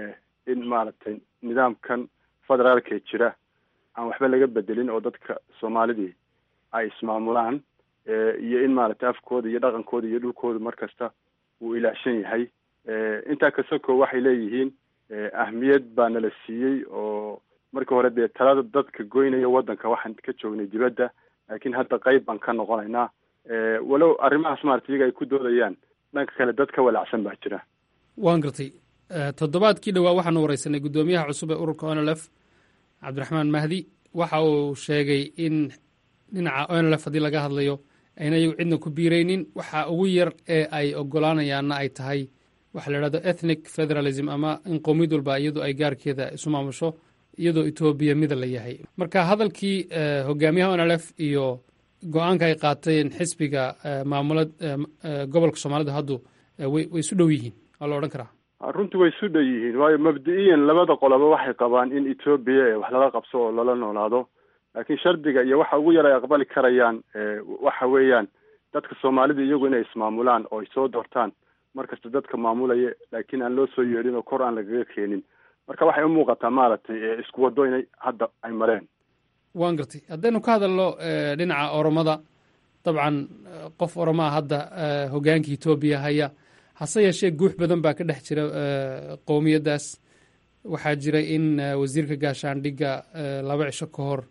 in maaragtay nidaamkan federaalkee jira aan waxba laga bedelin oo dadka soomaalidii ay ismaamulaan iyo in maaragtay afkooda iyo dhaqankooda iyo dhulkooda markasta uu ilaashan yahay intaa kasoko waxay leeyihiin ahmiyad baa nala siiyey oo markii hore dee talada dadka goynaya waddanka waxaan ka joognay dibadda laakiin hadda qeyb baan ka noqonaynaa walow arrimahaas maarata iyaga ay ku doodayaan dhanka kale dad ka walaacsan baa jira waan gartay toddobaadkii dhowaa waxaanu wareysanay guddoomiyaha cusub ee ururka onlf cabdiraxmaan mahdi waxa uu sheegay in dhinaca onlf haddii laga hadlayo ayna iyagu cidna ku biiraynin waxa ugu yar ee ay ogolaanayaanna ay tahay waxa la idhahdo ethnic federalism ama in qowmiyad walba iyadu ay gaarkeeda isu maamusho iyadoo etoobiya mida la yahay marka hadalkii hogaamiyaha onlf iyo go-aanka ay qaateen xisbiga maamula gobolka soomaalida haddu way isu dhow yihiin waa la odhan karaa runtii way isu dhow yihiin waayo mabdi-iyan labada qoloba waxay qabaan in etoobiya ee wax lala qabso oo lala noolaado laakiin shardiga iyo waxa ugu yar ay aqbali karayaan waxa weeyaan dadka soomaalida iyagu inay ismaamulaan oo ay soo doortaan markasta dadka maamulaya laakiin aan loo soo yeedhin oo kor aan lagaga keenin marka waxay u muuqataa maaragtay isku waddo inay hadda ay mareen waan gartay haddaynu ka hadalno dhinaca oromada dabcan qof oromaa hadda hogaanka etoobiya haya hase yeeshee guux badan baa ka dhex jira qowmiyaddaas waxaa jira in wasiirka gaashaandhigga laba cisho ka hor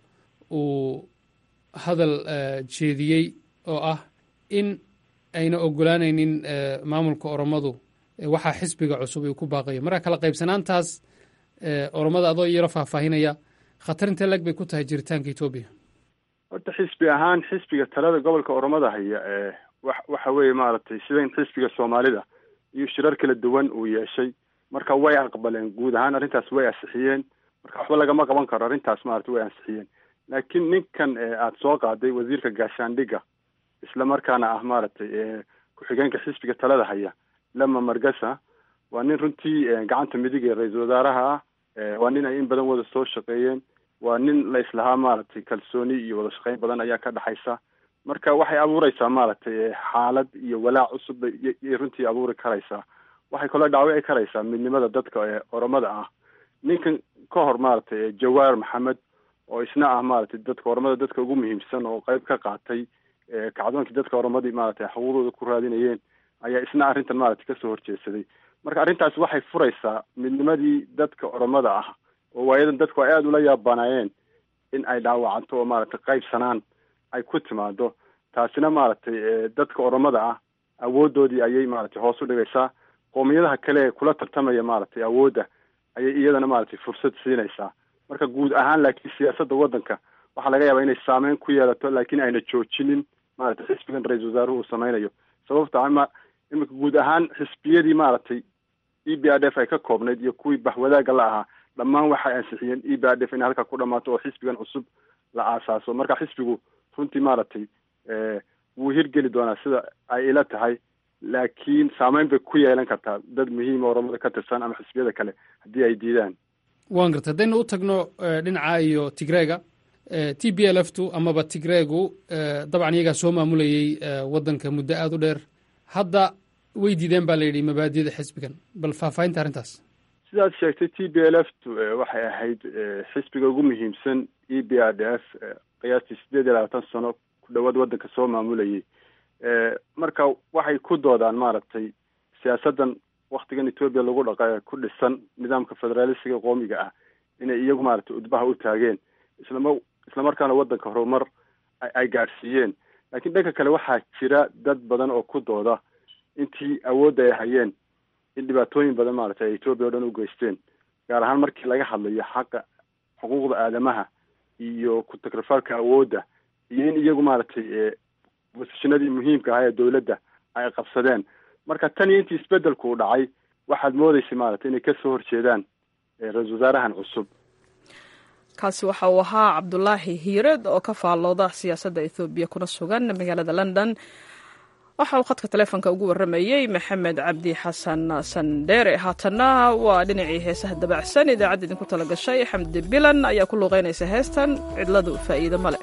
uu hadal jeediyey oo ah in ayna ogolaanaynin maamulka oromadu waxaa xisbiga cusub uu ku baaqayo marka kala qaybsanaantaas oromada adoo yaro faahfaahinaya khatar intee leg bay ku tahay jiritaanka etoobiya horta xisbi ahaan xisbiga talada gobolka oromada haya wa waxa weeye maaragtay sidan xisbiga soomaalida iyo shirar kala duwan uu yeeshay marka way aqbaleen guud ahaan arrintaas way ansixiyeen marka waxba lagama qaban karo arrintaas maaragtay way ansixiyeen laakiin ninkan aada soo qaaday wasiirka gaashaandhigga isla markaana ah maaragtay ku-xigeenka xisbiga talada haya lama margasa waa nin runtii gacanta midig ee ra-iisul wasaaraha ah waa nin ay in badan wada soo shaqeeyeen waa nin la islahaa maaragtay kalsooni iyo wada shaqeyn badan ayaa ka dhexaysa marka waxay abuureysaa maaragtay xaalad iyo walaac cusub bay runtii abuuri karaysaa waxay kaloo dhaawici karaysaa midnimada dadka ee oromada ah ninkan ka hor maaragtay jawaar maxamed oo isna ah maaragtay dadka oromada dadka ugu muhiimsan oo qeyb ka qaatay kacdoonkii dadka oromadii maaragtay xuquuqdooda ku raadinayeen ayaa isna arrintan maaragtay kasoo horjeedsaday marka arrintaas waxay furaysaa midnimadii dadka oromada ah oo waayadan dadku ay aada ula yaabanaayeen in ay dhaawacanto oo maaragtay qaybsanaan ay ku timaado taasina maaragtay dadka oromada ah awoodoodii ayay maaragtay hoos u dhigaysaa qoomiyadaha kale ee kula tartamaya maaragtay awoodda ayay iyadana maaragtay fursad siinaysaa marka guud ahaan laakiin siyaasadda waddanka waxaa laga yaabaa inay saameyn ku yeelato laakiin ayna joojinin maaragtay xisbigan ra-iisul wasaaruhu uu sameynayo sababta ama iminka guud ahaan xisbiyadii maaragtay e b r f ay ka koobnayd iyo kuwii baxwadaaga la ahaa dhammaan waxay ansixiyeen e b r f inay halkaa ku dhamaato oo xisbigan cusub la aasaaso marka xisbigu runtii maaragtay wuu hirgeli doonaa sida ay ila tahay laakiin saameyn bay ku yeelan kartaa dad muhiima oromada ka tirsan ama xisbiyada kale haddii ay diidaan waan garta haddaynu u tagno dhinaca iyo tigreega t b l f tu amaba tigreegu dabcan iyagaa soo maamulayey waddanka muddo aada u dheer hadda way diideen baa la yidhi mabaadiyada xisbigan bal faahfaahinta arrintaas sidaad sheegtay t b l f tu waxay ahayd xisbiga ugu muhiimsan e b r d f qiyaastii sideed iyo labaatan sano ku dhawaad waddanka soo maamulayay marka waxay ku doodaan maaragtay siyaasaddan waktigan etoobiya lagu dhaqa ku dhisan nidaamka federaalisiga qoomiga ah inay iyagu maaragtay udbaha u taageen islama islamarkaana waddanka horumar ay gaadhsiiyeen laakiin dhanka kale waxaa jira dad badan oo ku dooda intii awoodda ay hayeen in dhibaatooyin badan maaragtay ay etoobiya o dhan u geysteen gaar ahaan markii laga hadlayo xaqa xuquuqda aadamaha iyo ku-takrifalka awoodda iyo in iyagu maaragtay bosishinadii muhiimka ahaa ee dowladda ay qabsadeen marka tan iyo intii isbedelku uu dhacay waxaad moodeysay maaragtay inay kasoo horjeedaan ra-isul wasaarahan cusub kaasi waxa uu ahaa cabdulaahi hiired oo ka faallooda siyaasadda ethoobiya kuna sugan magaalada london waxa uu khadka taleefonka ugu warramayey maxamed cabdi xasan sandheere haatanna waa dhinacii heesaha dabacsan idaacadda idinku tala gashay xamdi bilan ayaa ku luuqeynaysa heestan cidladu faa'iido male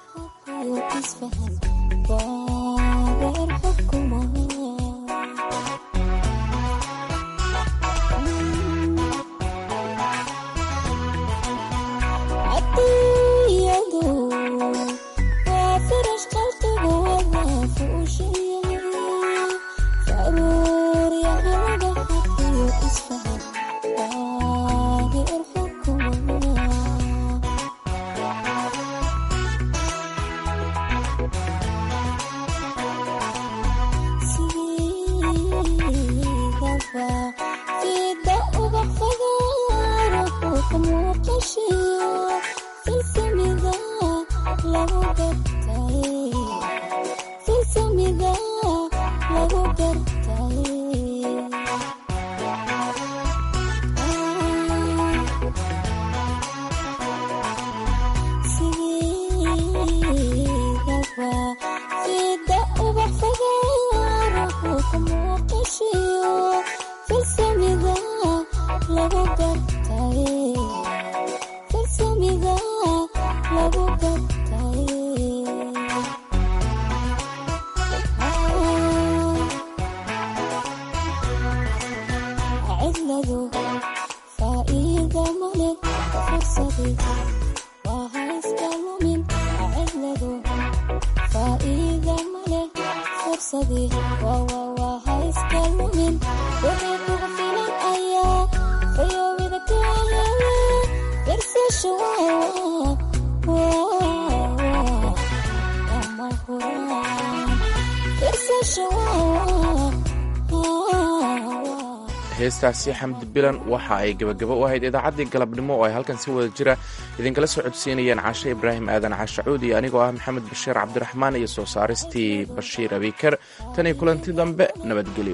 heestaasi xamdi bilan waxa ay gebagabo u ahayd idaacaddii galabnimo oo ay halkan si wada jira idinkala soo codsiinayeen cashe ibraahim aadan cashacuud iyo anigoo ah maxamed bashiir cabdiraxmaan iyo soo saaristii bashiir abiker tan iyo kulanti dambe nabadgelyo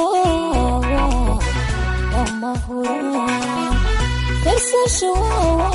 Firsashu